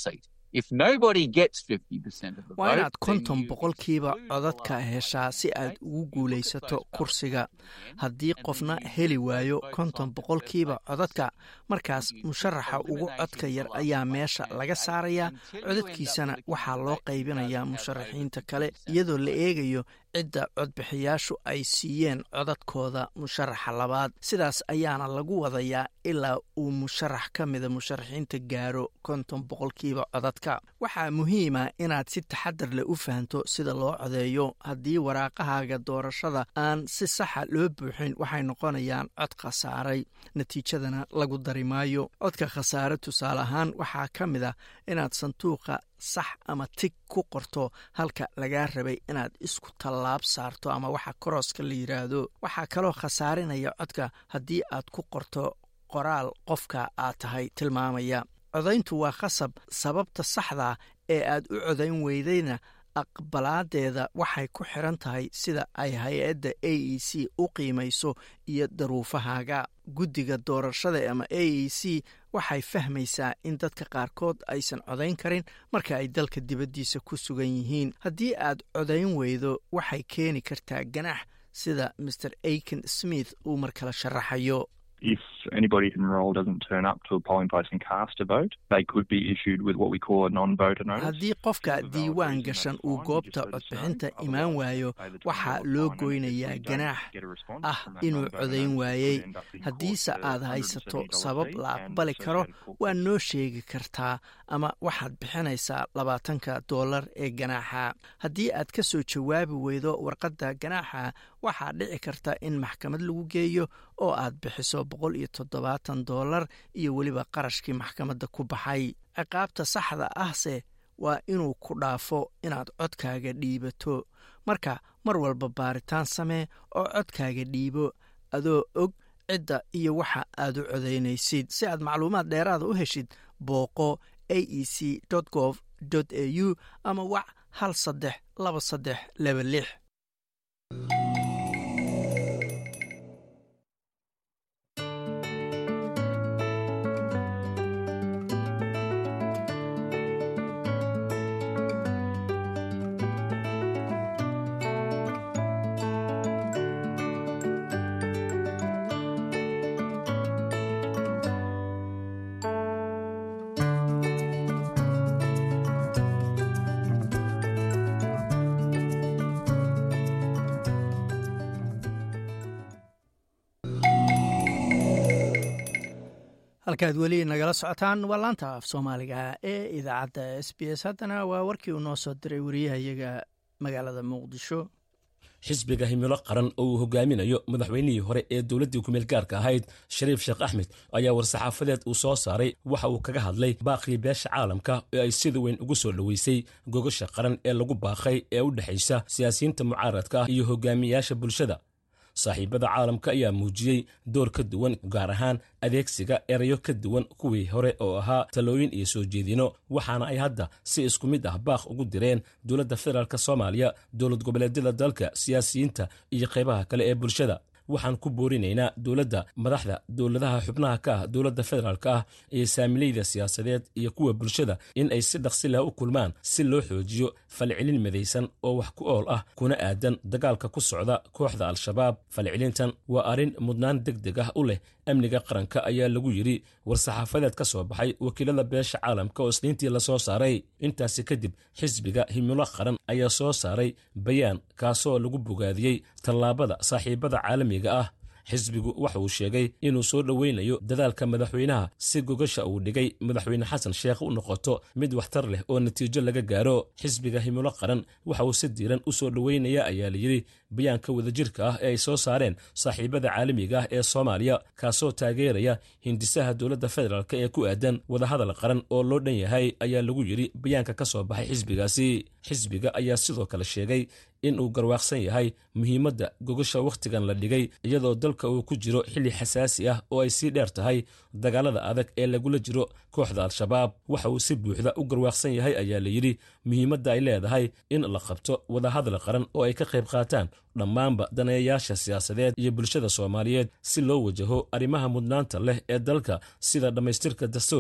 If nobody gets 50% of the waa vote, inaad then konton you boqolkiiba exclude the codadka line. heshaa si aad ugu guulaysato Look at those kursiga votes haddii and qofna then you heli use waayo votes konton on the boqolkiiba first codadka markaas You musharaxa ugu eliminating codka yar the last ayaa one meesha laga candidate saarayaa until you end up codadkiisana with a waxaa loo candidate who qaybinayaa doesn't have musharaxiinta over kale 50% iyadoo la vote. eegayo cidda codbixiyaashu ay siiyeen codadkooda musharaxa labaad sidaas ayaana lagu wadayaa ilaa uu musharax ka mida musharaxiinta gaaro konton boqolkiiba codadka waxaa muhiima inaad si taxadar leh u fahanto sida loo codeeyo haddii waraaqahaaga doorashada aan si saxa loo buuxin waxay noqonayaan cod khasaaray natiijadana lagu dari maayo codka khasaare tusaale ahaan waxaa ka mid ah inaad sanduuqa sax ama tig ku qorto halka lagaa rabay inaad isku tallaab saarto ama waxa korooska la yidhaahdo waxaa kaloo khasaarinaya codka haddii aad ku qorto qoraal qofka aad tahay tilmaamaya codayntu waa khasab sababta saxda ee aad u codayn weydayna aqbalaadeeda waxay ku xiran tahay sida ay hay-adda a e c u qiimayso iyo daruufahaaga guddiga doorashada ama a e c waxay fahmaysaa in dadka qaarkood aysan codayn karin marka ay dalka dibaddiisa ku sugan yihiin haddii aad codayn weydo waxay keeni kartaa ganax sida maer aiken smith uu mar kale sharaxayo If anybody enrolled doesn't turn up to a polling place and cast a vote, they could be issued with what we call a non-voter notice. haddii qofka diiwaan gashan uu goobta codbixinta imaan waayo waxaa loo goynayaa ganaax ah inuu codayn waayey haddiise aad haysato sabab la aqbali karo waa noo sheegi kartaa ama waxaad bixinaysaa labaatanka dollar ee ganaaxa haddii aad ka soo jawaabi weydo warqadda ganaaxa waxaa dhici karta in maxkamad lagu geeyo oo aad bixiso boqol iyo toddobaatan dollar iyo weliba qarashkii maxkamadda ku baxay ciqaabta saxda ahse waa inuu ku dhaafo inaad codkaaga dhiibato marka mar walba baaritaan samee oo codkaaga dhiibo adoo og cidda iyo waxa aad u codaynaysid si aad macluumaad dheeraada u heshid booqo a e c gov a u ama wac hal saddex laba saddex laba lix halkaad weli nagala socotaan waa laanta af soomaaliga ee idaacadda s b s haddana waa warkii uu noo soo diray wariyahayaga magaalada muqdisho xisbiga himilo qaran oo uu hogaaminayo madaxweynihii hore ee dowladdii kumeel gaarka ahayd shariif sheekh axmed ayaa war-saxaafadeed uu soo saaray waxa uu kaga hadlay baaqii beesha caalamka ee ay sida weyn ugu soo dhoweysay gogasha qaran ee lagu baaqay ee u dhexaysa siyaasiyiinta mucaaradka ah iyo hogaamiyayaasha bulshada saaxiibada caalamka ayaa muujiyey door ka duwan gaar ahaan adeegsiga erayo ka duwan kuwii hore oo ahaa talooyin iyo soo jeedino waxaana ay hadda si isku mid ah baaq ugu direen dowladda federaalk soomaaliya dowlad goboleedyada dalka siyaasiyiinta iyo qaybaha kale ee bulshada waxaan ku boorinaynaa dowladda madaxda dowladaha xubnaha ka ah dowladda federaalk ah iyo saamileyda siyaasadeed iyo kuwa bulshada in ay si dhaqsi leh u kulmaan si loo xoojiyo falcelin midaysan oo wax ku ool ah kuna aadan dagaalka ku socda kooxda al-shabaab falcelintan waa arrin mudnaan deg deg ah u leh amniga qaranka ayaa lagu yidhi war-saxaafadeed ka soo baxay wakiilada beesha caalamka oo isniintii lasoo saaray intaasi kadib xisbiga himilo qaran ayaa soo saaray bayaan kaasoo lagu bogaadiyey tallaabada saaxiibada caalamiga ah xisbigu waxa uu sheegay inuu soo dhoweynayo dadaalka madaxweynaha si gogasha uu dhigay madaxweyne xasan sheekh u noqoto mid waxtar leh oo natiijo laga gaaro xisbiga himilo qaran waxa uu si diiran u soo dhoweynaya ayaa layidhi bayaanka wadajirka ah ee ay soo saareen saaxiibada caalamiga ah ee soomaaliya kaasoo taageeraya hindisaha dowladda federaalk ee ku aadan wadahadal qaran oo loo dhan yahay ayaa lagu yidhi bayaanka ka soo baxay xisbigaasi xisbiga ayaa sidoo kale sheegay in uu garwaaqsan yahay muhiimadda gogasha wakhtigan la dhigay iyadoo dalka uu ku jiro xilli xasaasi ah oo ay sii dheer tahay dagaalada adag ee lagula jiro kooxda al-shabaab waxa uu si buuxda u garwaaqsan yahay ayaa layidhi muhiimadda ay leedahay in la qabto wadahadal qaran oo ay ka qayb qaataan dhammaanba daneeyayaasha siyaasadeed iyo bulshada soomaaliyeed si loo wajaho arrimaha mudnaanta leh ee dalka sida dhammaystirka dastuurka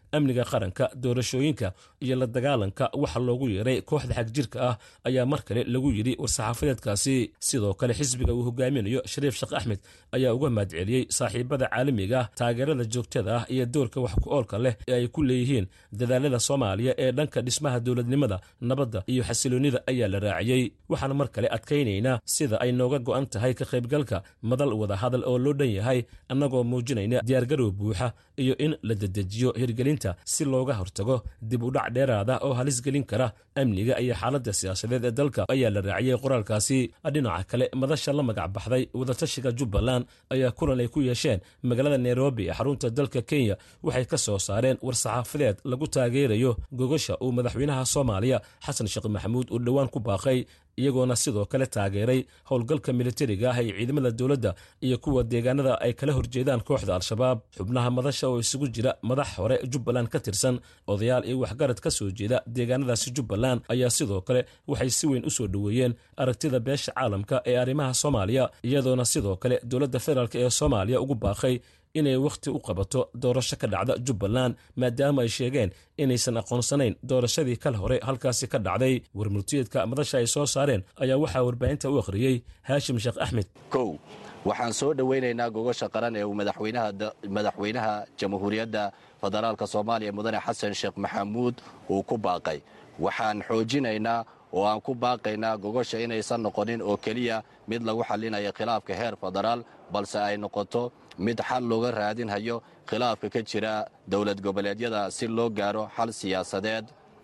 amniga qaranka doorashooyinka iyo la dagaalanka waxa loogu yeeray kooxda xagjirka ah ayaa mar kale lagu yidhi war-saxaafadeedkaasi sidoo kale xisbiga uu hogaaminayo shariif sheekh axmed ayaa uga mahadceliyey saaxiibada caalamiga ah taageerada joogtada ah iyo doorka wax ku oolka leh ee ay ku leeyihiin dadaalada soomaaliya ee dhanka dhismaha dowladnimada nabadda iyo xasiloonnida ayaa la raaciyey waxaan mar kale adkaynaynaa sida ay nooga go'an tahay ka qaybgalka madal wadahadal oo loo dhan yahay annagoo muujinayna diyaargarow buuxa iyo in la dedejiyo hirgelinta si looga hortago dib u dhac dheeraada oo halis gelin kara amniga iyo xaaladda siyaasadeed ee dalka ayaa la raaciyey qoraalkaasi dhinaca kale madasha la magac baxday wadatashiga jubbaland ayaa kulan ay ku yeesheen magaalada nairobi ee xarunta dalka kenya waxay ka soo saareen war-saxaafadeed lagu taageerayo gogasha uu madaxweynaha soomaaliya xasan sheekh maxamuud uu dhowaan ku baaqay iyagoona sidoo kale taageeray howlgalka militariga ah ee ciidamada dowladda iyo kuwa deegaanada ay kala horjeedaan kooxda al-shabaab xubnaha madasha oo isugu jira madax hore jubbaland ka tirsan odayaal iyo waxgarad ka soo jeeda deegaanadaasi jubbaland ayaa sidoo kale waxay si weyn u soo dhoweeyeen aragtida beesha caalamka ee arrimaha soomaaliya iyadoona sidoo kale dowladda federaalk ee soomaaliya ugu baaqay inay wakhti u qabato doorasho ka dhacda jubbaland maadaama ay sheegeen inaysan aqoonsanayn doorashadii kal hore halkaasi ka dhacday warmurtiyeedka madasha ay soo saareen ayaa waxaa warbaahinta u akhriyey haashim sheekh axmed kow waxaan soo dhowaynaynaa gogosha qaran ee uu madaxweynaha jamhuuriyadda federaalk soomaaliya mudane xasan sheekh maxamuud uu ku baaqay waxaan xoojinaynaa oo aan ku baaqaynaa gogosha inaysan noqonin oo keliya mid lagu xallinayo khilaafka heer federaal balse ay noqoto mid xal looga raadinhayo khilaafka ka jira dowlad goboleedyada si loo gaaro xal siyaasadeed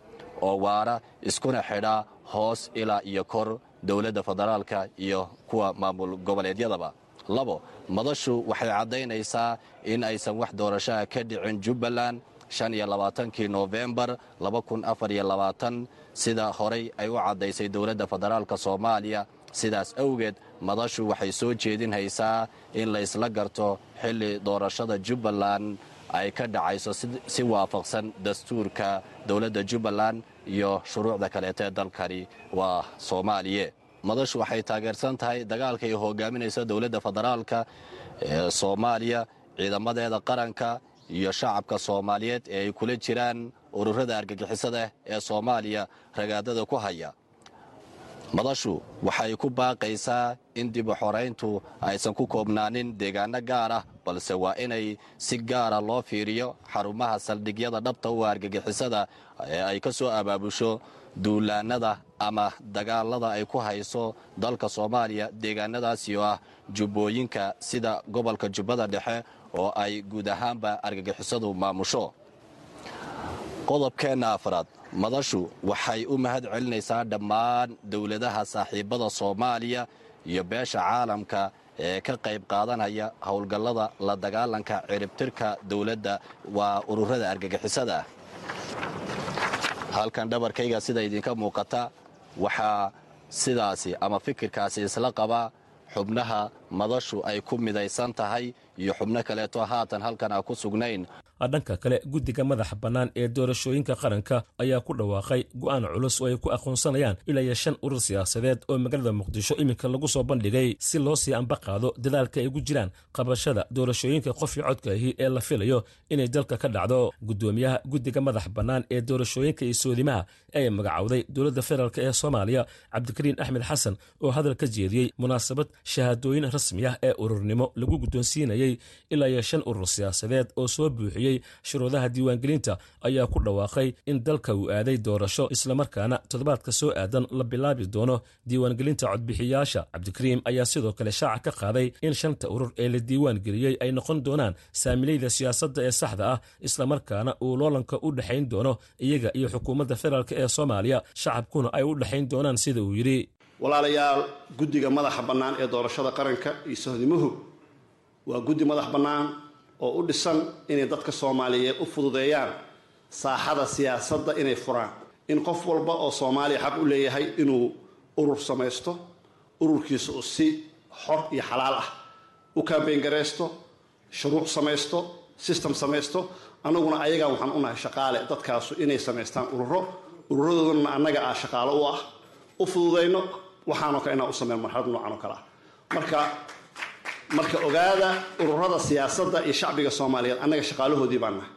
oo waara iskuna xidha hoos ilaa iyo kor dowladda federaalka iyo kuwa maamul goboleedyadaba labo madashu waxay caddaynaysaa in aysan wax doorashaha ka dhicin jubbaland shan iyo labaatankii noofembar laba kun afar iyo labaatan sida horay ay u caddaysay dowladda federaalka soomaaliya sidaas awgeed madashu waxay soo jeedinhaysaa in laysla garto xilli doorashada jubbaland ay ka dhacayso si waafaqsan dastuurka dowladda jubbaland iyo shuruucda kaleetee dalkani waa soomaaliye madashu waxay taageersan tahay dagaalka ay hogaaminayso dowladda federaalka ee soomaaliya ciidamadeeda qaranka iyo shacabka soomaaliyeed ee ay kula jiraan ururada argagixisada ee soomaaliya ragaadada ku haya madashu waxay ku baaqaysaa in dib u xorayntu aysan ku koobnaanin deegaano gaar ah balse waa inay si gaara loo fiiriyo xarumaha saldhigyada dhabta u argagixisada ee ay ka soo abaabusho duulaanada ama dagaalada ay ku hayso dalka soomaaliya deegaanadaasi oo ah jubbooyinka sida gobolka jubbada dhexe oo ay guud ahaanba argagixisadu maamusho qodobkeenna afraad madashu waxay u mahad celinaysaa dhammaan dowladaha saaxiibada soomaaliya iyo beesha caalamka ee ka qayb qaadanaya howlgallada la dagaalanka ciribtirka dowladda waa ururada argagixisada ah halkan dhabarkayga sida idinka muuqata waxaa sidaasi ama fikirkaasi isla qabaa xubnaha madashu ay ku midaysan tahay iyo xubno kaleeto haatan halkan aan ku sugnayn dhanka kale guddiga madaxa bannaan ee doorashooyinka qaranka ayaa ku dhawaaqay go'aan culus oo ay ku aqoonsanayaan ilaa iyo shan urur siyaasadeed oo magaalada muqdisho iminka lagu soo bandhigay si loo sii amba qaado dadaalka ay ugu jiraan qabashada doorashooyinka qofii codka ahi ee la filayo inay dalka ka dhacdo guddoomiyaha guddiga madaxa bannaan ee doorashooyinka iyo soodimaha ee magacowday dowladda federaalk ee soomaaliya cabdikariin axmed xasan oo hadal ka jeediyey munaasabad shahaadooyin rasmi ah ee ururnimo lagu guddoonsiinayey ilaa iyo shan urur siyaasadeed oo soo buuxiyey shuruudaha diiwaangelinta ayaa ku dhawaaqay in dalka uu aaday doorasho islamarkaana toddobaadka soo aadan la bilaabi doono diiwaangelinta codbixiyaasha cabdikariim ayaa sidoo kale shaaca ka qaaday in shanta urur ee la diiwaan geliyey ay noqon doonaan saamilayda siyaasadda ee saxda ah islamarkaana uu loolanka u dhexayn doono iyaga iyo xukuumadda federaalk ee soomaaliya shacabkuna ay u dhexayn doonaan sida uu yidhi walaalayaal guddiga madaxa bannaan ee doorashada qaranka iyo sohdimuhu waa guddi madax bannaan oo u dhisan inay dadka soomaaliyeed u fududeeyaan saaxada siyaasadda inay furaan in qof walba oo soomaaliya xaq u leeyahay inuu urur samaysto ururkiisa uu si xor iyo xalaal ah u kambeyn garaysto shuruuc samaysto system samaysto annaguna ayagaa waxaan u nahay shaqaale dadkaasu inay samaystaan ururo ururadoodana annaga ah shaqaalo u ah u fududayno waxaanoo kale inaan u sameyn marxalad noocan oo kale ah marka marka ogaada ururada siyaasadda iyo shacbiga soomaaliyeed annaga shaqaalahoodii baan nahay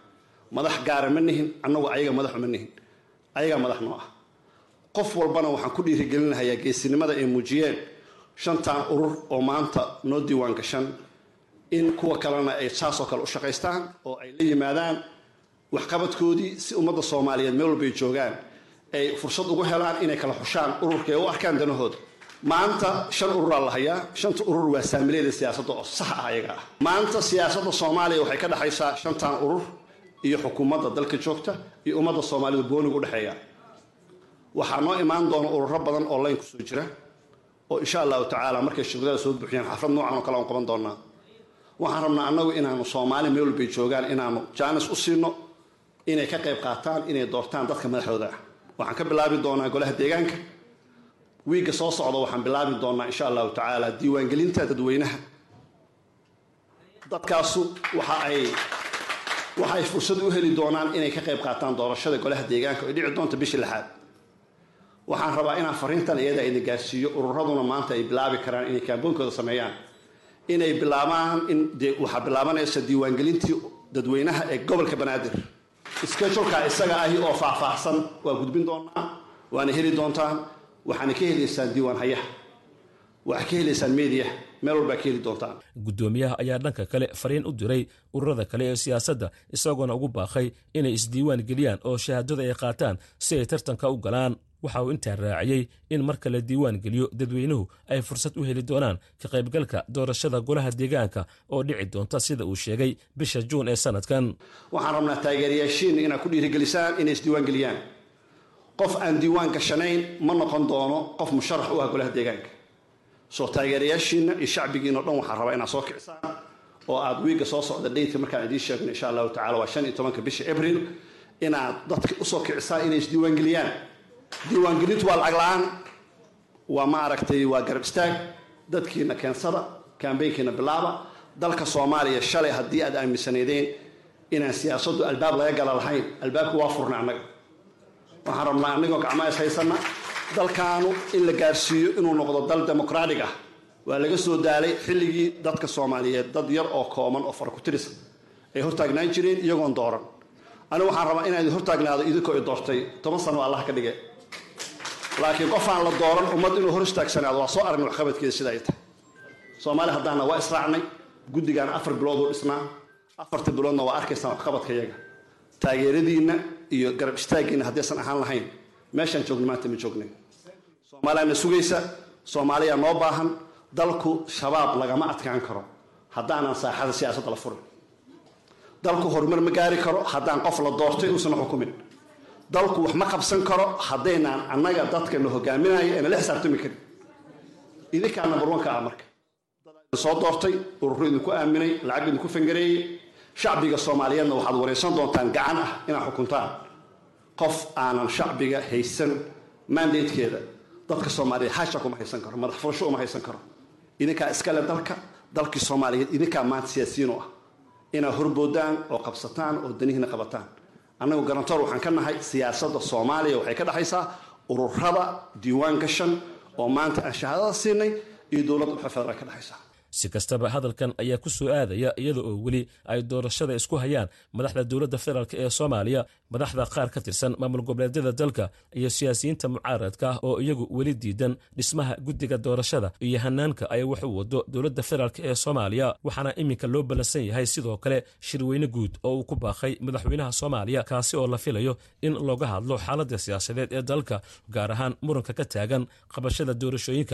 madax gaara ma nihin annagu ayaga madaxu ma nihin ayagaa madax noo ah qof walbana waxaan ku dhiirigelinahayaa geesinimada ay muujiyeen shantan urur oo maanta noo diiwaan gashan in kuwa kalena ay saasoo kale u shaqaystaan oo ay la yimaadaan waxqabadkoodii si ummadda soomaaliyeed meel walbay joogaan ay fursad ugu helaan inay kala xushaan ururka ee u arkaan danahooda maanta shan ururaa la hayaa shanta urur waa saamileeda siyaasadda oo sax ah ayaga ah maanta siyaasadda soomaaliya waxay ka dhexaysaa shantan urur iyo xukuumadda dalka joogta iyo ummadda soomaalida booniga udhexeeya waxaa noo imaan doona ururo badan oo layn kusoo jira oo insha allahu tacaala markay shuruudada soo buuxiyaan xaflad noocan oo kale aan qaban doonaa waxaan rabnaa annagu inaanu soomaali meel walbay joogaan inaanu jaanis u siino inay ka qayb qaataan inay doortaan dadka madaxdooda ah waxaan ka bilaabi doonaa golaha deegaanka wiigga soo socda waxaan bilaabi doonaa insha allahu tacaala diiwaangelinta dadweynaha dadkaasu waxa ay waxay fursad u heli doonaan inay ka qayb qaataan doorashada golaha deegaanka oo dhici doonta bishii lixaad waxaan rabaa inaan fariintan iyada idin gaarsiiyo ururaduna maanta ay bilaabi karaan inay kaamboonkooda sameeyaan inay bilaabaan in waxaa bilaabanaysa diiwaangelintii dadweynaha ee gobolka banaadir scheduleka isaga ahi oo faahfaahsan waa gudbin doonaa waana heli doontaan waxaana ka helaysaan diiwaan hayaha waxaa ka helaysaan media meel walbaa ka heli doontaan guddoomiyaha ayaa dhanka kale fariin u diray ururada kale ee siyaasadda isagoona ugu baaqay inay isdiiwaan geliyaan oo shahaadada ay qaataan si ay tartanka u galaan waxa uu intaa raaciyey in marka la diiwaan geliyo dadweynuhu ay fursad u heli doonaan ka qaybgalka doorashada golaha deegaanka oo dhici doonta sida uu sheegay bisha juun ee sanadkan waxaan rabnaa taageerayaashiina inaad ku dhiirigelisaan inay isdiiwaan geliyaan qof aan diiwaan gashanayn ma noqon doono qof musharax u ah golaha deegaanka soo taageerayaashiina iyo shacbigiina o dhan waxaan rabaa inaad soo kicisaan oo aad wiigga soo socda dhaytka markaan idiin sheegno insha allahu tacala waa shan iyo tobanka bisha abril inaad dadka usoo kicisaan inay isdiiwaan geliyaan diiwaangelintu waa lacag la-aan waa ma aragtay waa garab istaag dadkiina keensada kambeynkiina bilaaba dalka soomaaliya shalay haddii aad aaminsanaydeen inaan siyaasaddu albaab laga gala lahayn albaabka waa furna annaga waxaan rabnaa annagoo gacmaa is haysana dalkaanu in la gaarsiiyo inuu noqdo dal demoqraatig ah waa laga soo daalay xilligii dadka soomaaliyeed dad yar oo kooban oo farakutirisa ay hortaagnaan jireen iyagoon dooran anigu waxaan rabaa inaan idin hortaagnaado idinkoo i doortay toban sano allah ka dhige laakiin qofaan la dooran ummad inuu hor istaagsanaado waa soo aragnay waxqabadkeeda sida ay tahay soomaali haddaana waa israacnay guddigaana afar bilood uu dhisnaa afarta biloodna waa arkaysaan waxqabadka yaga taageeradiinna iyo garab istaaggiinna haddaysan ahaan lahayn meeshaan joogna maanta ma joognayn soomaaliyaana sugaysa soomaaliya noo baahan dalku shabaab lagama adkaan karo haddaanan saaxada siyaasadda la furin dalku horumar ma gaari karo haddaan qof la doortay uusan xukumin dalku wax ma qabsan karo haddaynaan annaga dadka na hogaaminaya eena la xisaabtami karin idinkaa number one ka ah marka soo doortay ururo idinku aaminay lacag idinku fangareeyey shacbiga soomaaliyeedna waxaad waraysan doontaan gacan ah inaad xukuntaan qof aanan shacbiga haysan mandatekeeda dadka soomaaliyeed hasha kuma haysan karo madax furasho uma haysan karo idinkaa iskale dalka dalkii soomaaliyeed idinkaa maanta siyaasiyiin u ah inaad horboodaan oo qabsataan oo danihiina qabataan annagu garantoor waxaan ka nahay siyaasadda soomaaliya waxay ka dhexaysaa ururada diiwaan gashan oo maanta aan shahaadada siinay iyo dowladda uxa federal ka dhexaysaa si kastaba hadalkan ayaa ku soo aadaya iyada oo weli ay doorashada isku hayaan madaxda dowladda federaalk ee soomaaliya madaxda qaar ka tirsan maamul goboleedyada dalka iyo siyaasiyiinta mucaaradka ah oo iyagu weli diidan dhismaha guddiga doorashada iyo hanaanka ay wax u wado dowladda federaalk ee soomaaliya waxaana iminka loo ballansan yahay sidoo kale shirweyne guud oo uu ku baaqay madaxweynaha soomaaliya kaasi oo la filayo in looga hadlo xaaladda siyaasadeed ee dalka gaar ahaan muranka ka taagan qabashada doorashooyinka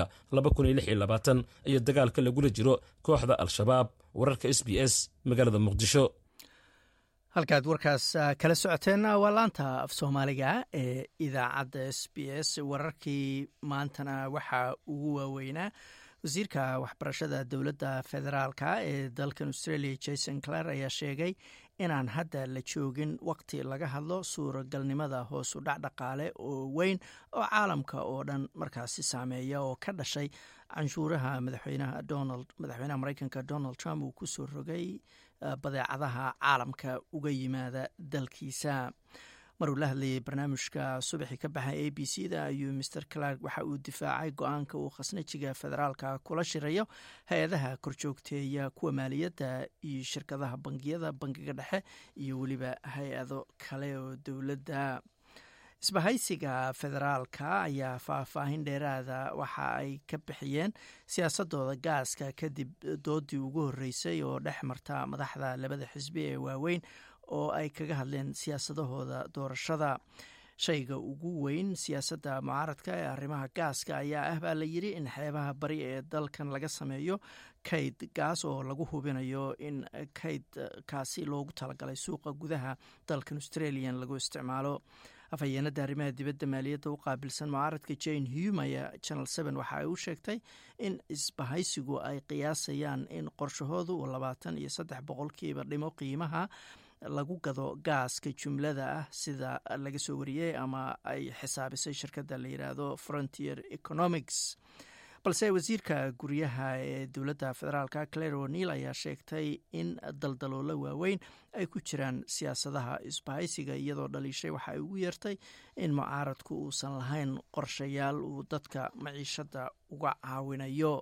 iyo dagaalka lagula jiro kooxda al-shabaab wararka s b s magaalada muqdisho halkaad warkaas kala socoteenna waa laanta af soomaaliga ee idaacadda s b s wararkii maantana waxaa ugu waaweynaa wasiirka waxbarashada dowladda federaalka ee dalkan australia jason clar ayaa sheegay inaan hadda la joogin waqti laga hadlo suuragalnimada hoosu dhac dhaqaale oo weyn oo caalamka oo dhan markaasi saameeya oo ka dhashay canshuuraha madaxweynaha donald madaxweynaha mareykanka donald trump uu ku soo rogay badeecadaha caalamka uga yimaada dalkiisa maruu la hadlayay barnaamijka subaxii ka baxay a b c da ayuu master clark waxa uu difaacay go-aanka uu khasnajiga federaalka kula shirayo hay-adaha korjoogteeya kuwa maaliyadda iyo shirkadaha bangiyada bangiga dhexe iyo weliba hay-ado kale oo dowladda isbahaysiga federaalka ayaa faahfaahin dheeraada waxa ay ka bixiyeen siyaasadooda gaaska kadib doodii ugu horeysay oo dhex marta madaxda labada xisbi ee waaweyn oo ay kaga hadleen siyaasadahooda doorashada shayga ugu weyn siyaasadda mucaaradka ee arrimaha gaaska ayaa ah baa la yidri in xeebaha bari ee dalkan laga sameeyo kayd gaas oo lagu hubinayo in kaydkaasi loogu talagalay suuqa gudaha dalkan australian lagu isticmaalo afhayeenada arrimaha dibadda maaliyadda u qaabilsan mucaaradka jane hume ayaa channel seven waxa ay u sheegtay in isbahaysigu ay qiyaasayaan in qorshahoodu uu labaatan iyo saddex boqolkiiba dhimo qiimaha lagu gado gaaska jumlada ah sida laga soo wariyey ama ay xisaabisay shirkadda la yidhaahdo frontier economics balse wasiirka guryaha ee dowladda federaalka claire o'neil ayaa sheegtay in daldaloolo waaweyn ay ku jiraan siyaasadaha isbahaysiga iyadoo dhaliishay waxa ay ugu yeertay in mucaaradku uusan lahayn qorshayaal uu dadka maciishadda uga caawinayo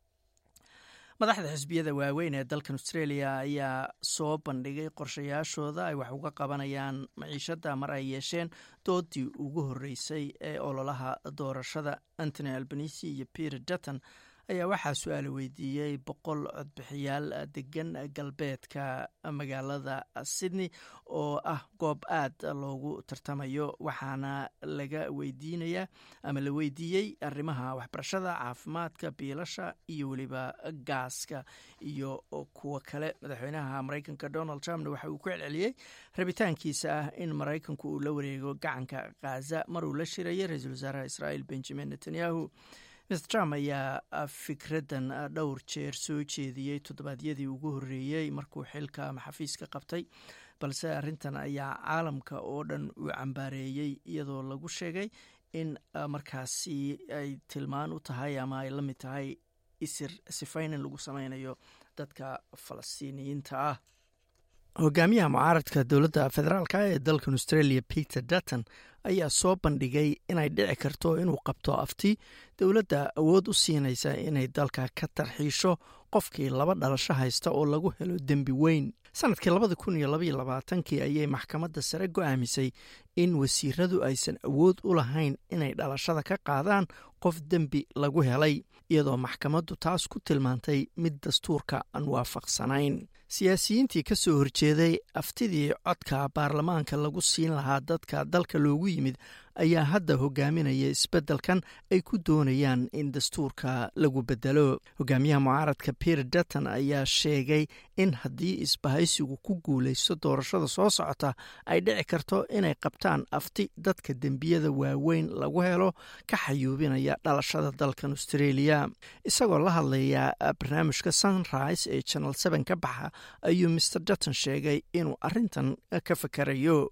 madaxda xisbiyada waaweyn ee dalkan australia ayaa soo bandhigay qorshayaashooda ay wax uga qabanayaan maciishadda mar ay yeesheen doodii ugu horeysay ee ololaha doorashada antony albanisi iyo peter dutton ayaa waxaa su-aal weydiiyey boqol codbixiyaal degan galbeedka magaalada sydney oo ah goob aad loogu tartamayo waxaana laga weydiinayaa ama la weydiiyey arrimaha waxbarashada caafimaadka biilasha iyo weliba gaaska iyo kuwo kale madaxweynaha mareykanka donald trumpna waxa uu ku celceliyey rabitaankiisa ah in maraykanku uu la wareego gacanka khaza mar uu la shirayay ra-iisul wasaaraha israel benjamin netanyahu mr trump ayaa fikraddan dhowr jeer soo jeediyey toddobaadyadii ugu horreeyey markuu xilka ama xafiiska qabtay balse arrintan ayaa caalamka oo dhan uu cambaareeyey iyadoo lagu sheegay in markaasi ay tilmaan u tahay ama ay la mid tahay isir sifaynin lagu sameynayo dadka falastiiniyiinta ah hogaamiyaha mucaaradka dowladda federaalka ee dalkan australia peter dutton ayaa soo bandhigay inay dhici karto inuu qabto afti dowladda awood u siinaysa inay dalka ka tarxiisho qofkii laba dhalasho haysta oo lagu helo dembi weyn sanadkii labada kun iyo labaiyo labaatankii ayay maxkamadda sare go-aamisay in wasiiradu aysan awood u lahayn inay dhalashada ka qaadaan qof dembi lagu helay iyadoo maxkamaddu taas ku tilmaantay mid dastuurka aan waafaqsanayn siyaasiyiintii ka soo horjeeday aftidii codka baarlamaanka lagu siin lahaa dadka dalka loogu yimid ayaa hadda hogaaminaya isbeddelkan ay ku doonayaan in dastuurka lagu bedelo hogaamiyaha mucaaradka peter dutton ayaa sheegay in haddii isbahaysigu ku guulaysto doorashada soo socota ay dhici karto inay qabtaan afti dadka dembiyada waaweyn lagu helo ka xayuubinaya dhalashada dalkan australia isagoo la hadlaya barnaamijka sunrise ee channel seven ka baxa ayuu mr dutton sheegay inuu arintan ka fakarayo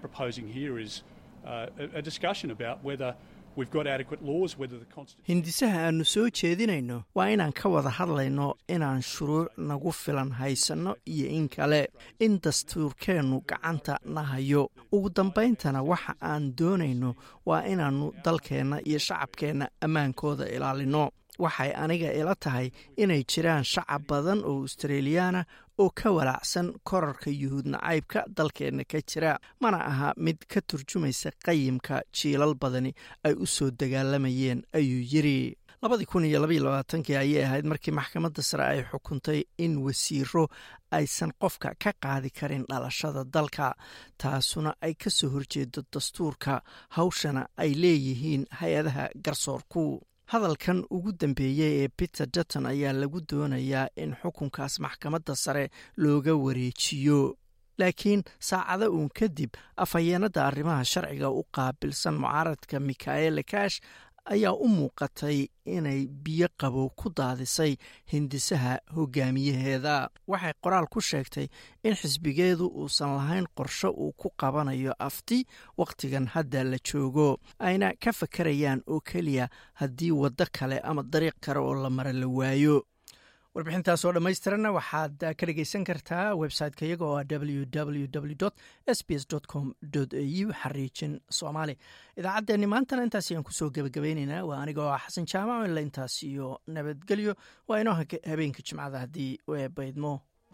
hindisaha aanu soo jeedinayno waa inaan ka wada hadlayno inaan shuruuc nagu filan haysanno iyo in kale in dastuurkeennu gacanta na hayo ugu dambayntana waxa aan doonayno waa inaannu dalkeenna iyo shacabkeenna ammaankooda ilaalino waxay aniga ila tahay inay jiraan shacab badan oo australiyaana oo ka walaacsan korarka yuhuud nacaybka dalkeenna ka jira mana aha mid ka turjumaysa qayimka jiilal badani ay u soo dagaalamayeen ayuu yiri labadii kun iyo labaiyo labaatankii ayay ahayd markii maxkamadda sare ay xukuntay in wasiiro aysan qofka ka qaadi karin dhalashada dalka taasuna ay ka soo horjeedo dastuurka hawshana ay leeyihiin hay-adaha garsoorku hadalkan ugu dambeeyey ee peter dutton ayaa lagu doonayaa in xukunkaas maxkamadda sare looga wareejiyo laakiin saacado uun kadib afhayeenada arrimaha sharciga u qaabilsan mucaaradka mikael kash ayaa u muuqatay inay biyo qabow ku daadisay hindisaha hogaamiyaheeda waxay qoraal ku sheegtay in xisbigeedu uusan lahayn qorsho uu ku qabanayo afti wakhtigan hadda la joogo ayna ka fakarayaan oo keliya haddii waddo kale ama dariiq kale oo la mara la waayo warbixintaas oo dhammaystiranna waxaad ka dhegeysan kartaa website-ka iyaga oo ah www s b s com au xariijin soomaali idaacaddeenni maantana intaas ayaan kusoo gebagabeyneynaa waa aniga oo xasan jaamac ila intaas iyo nabadgelyo waa inoo habeenka jimcada haddii baydmo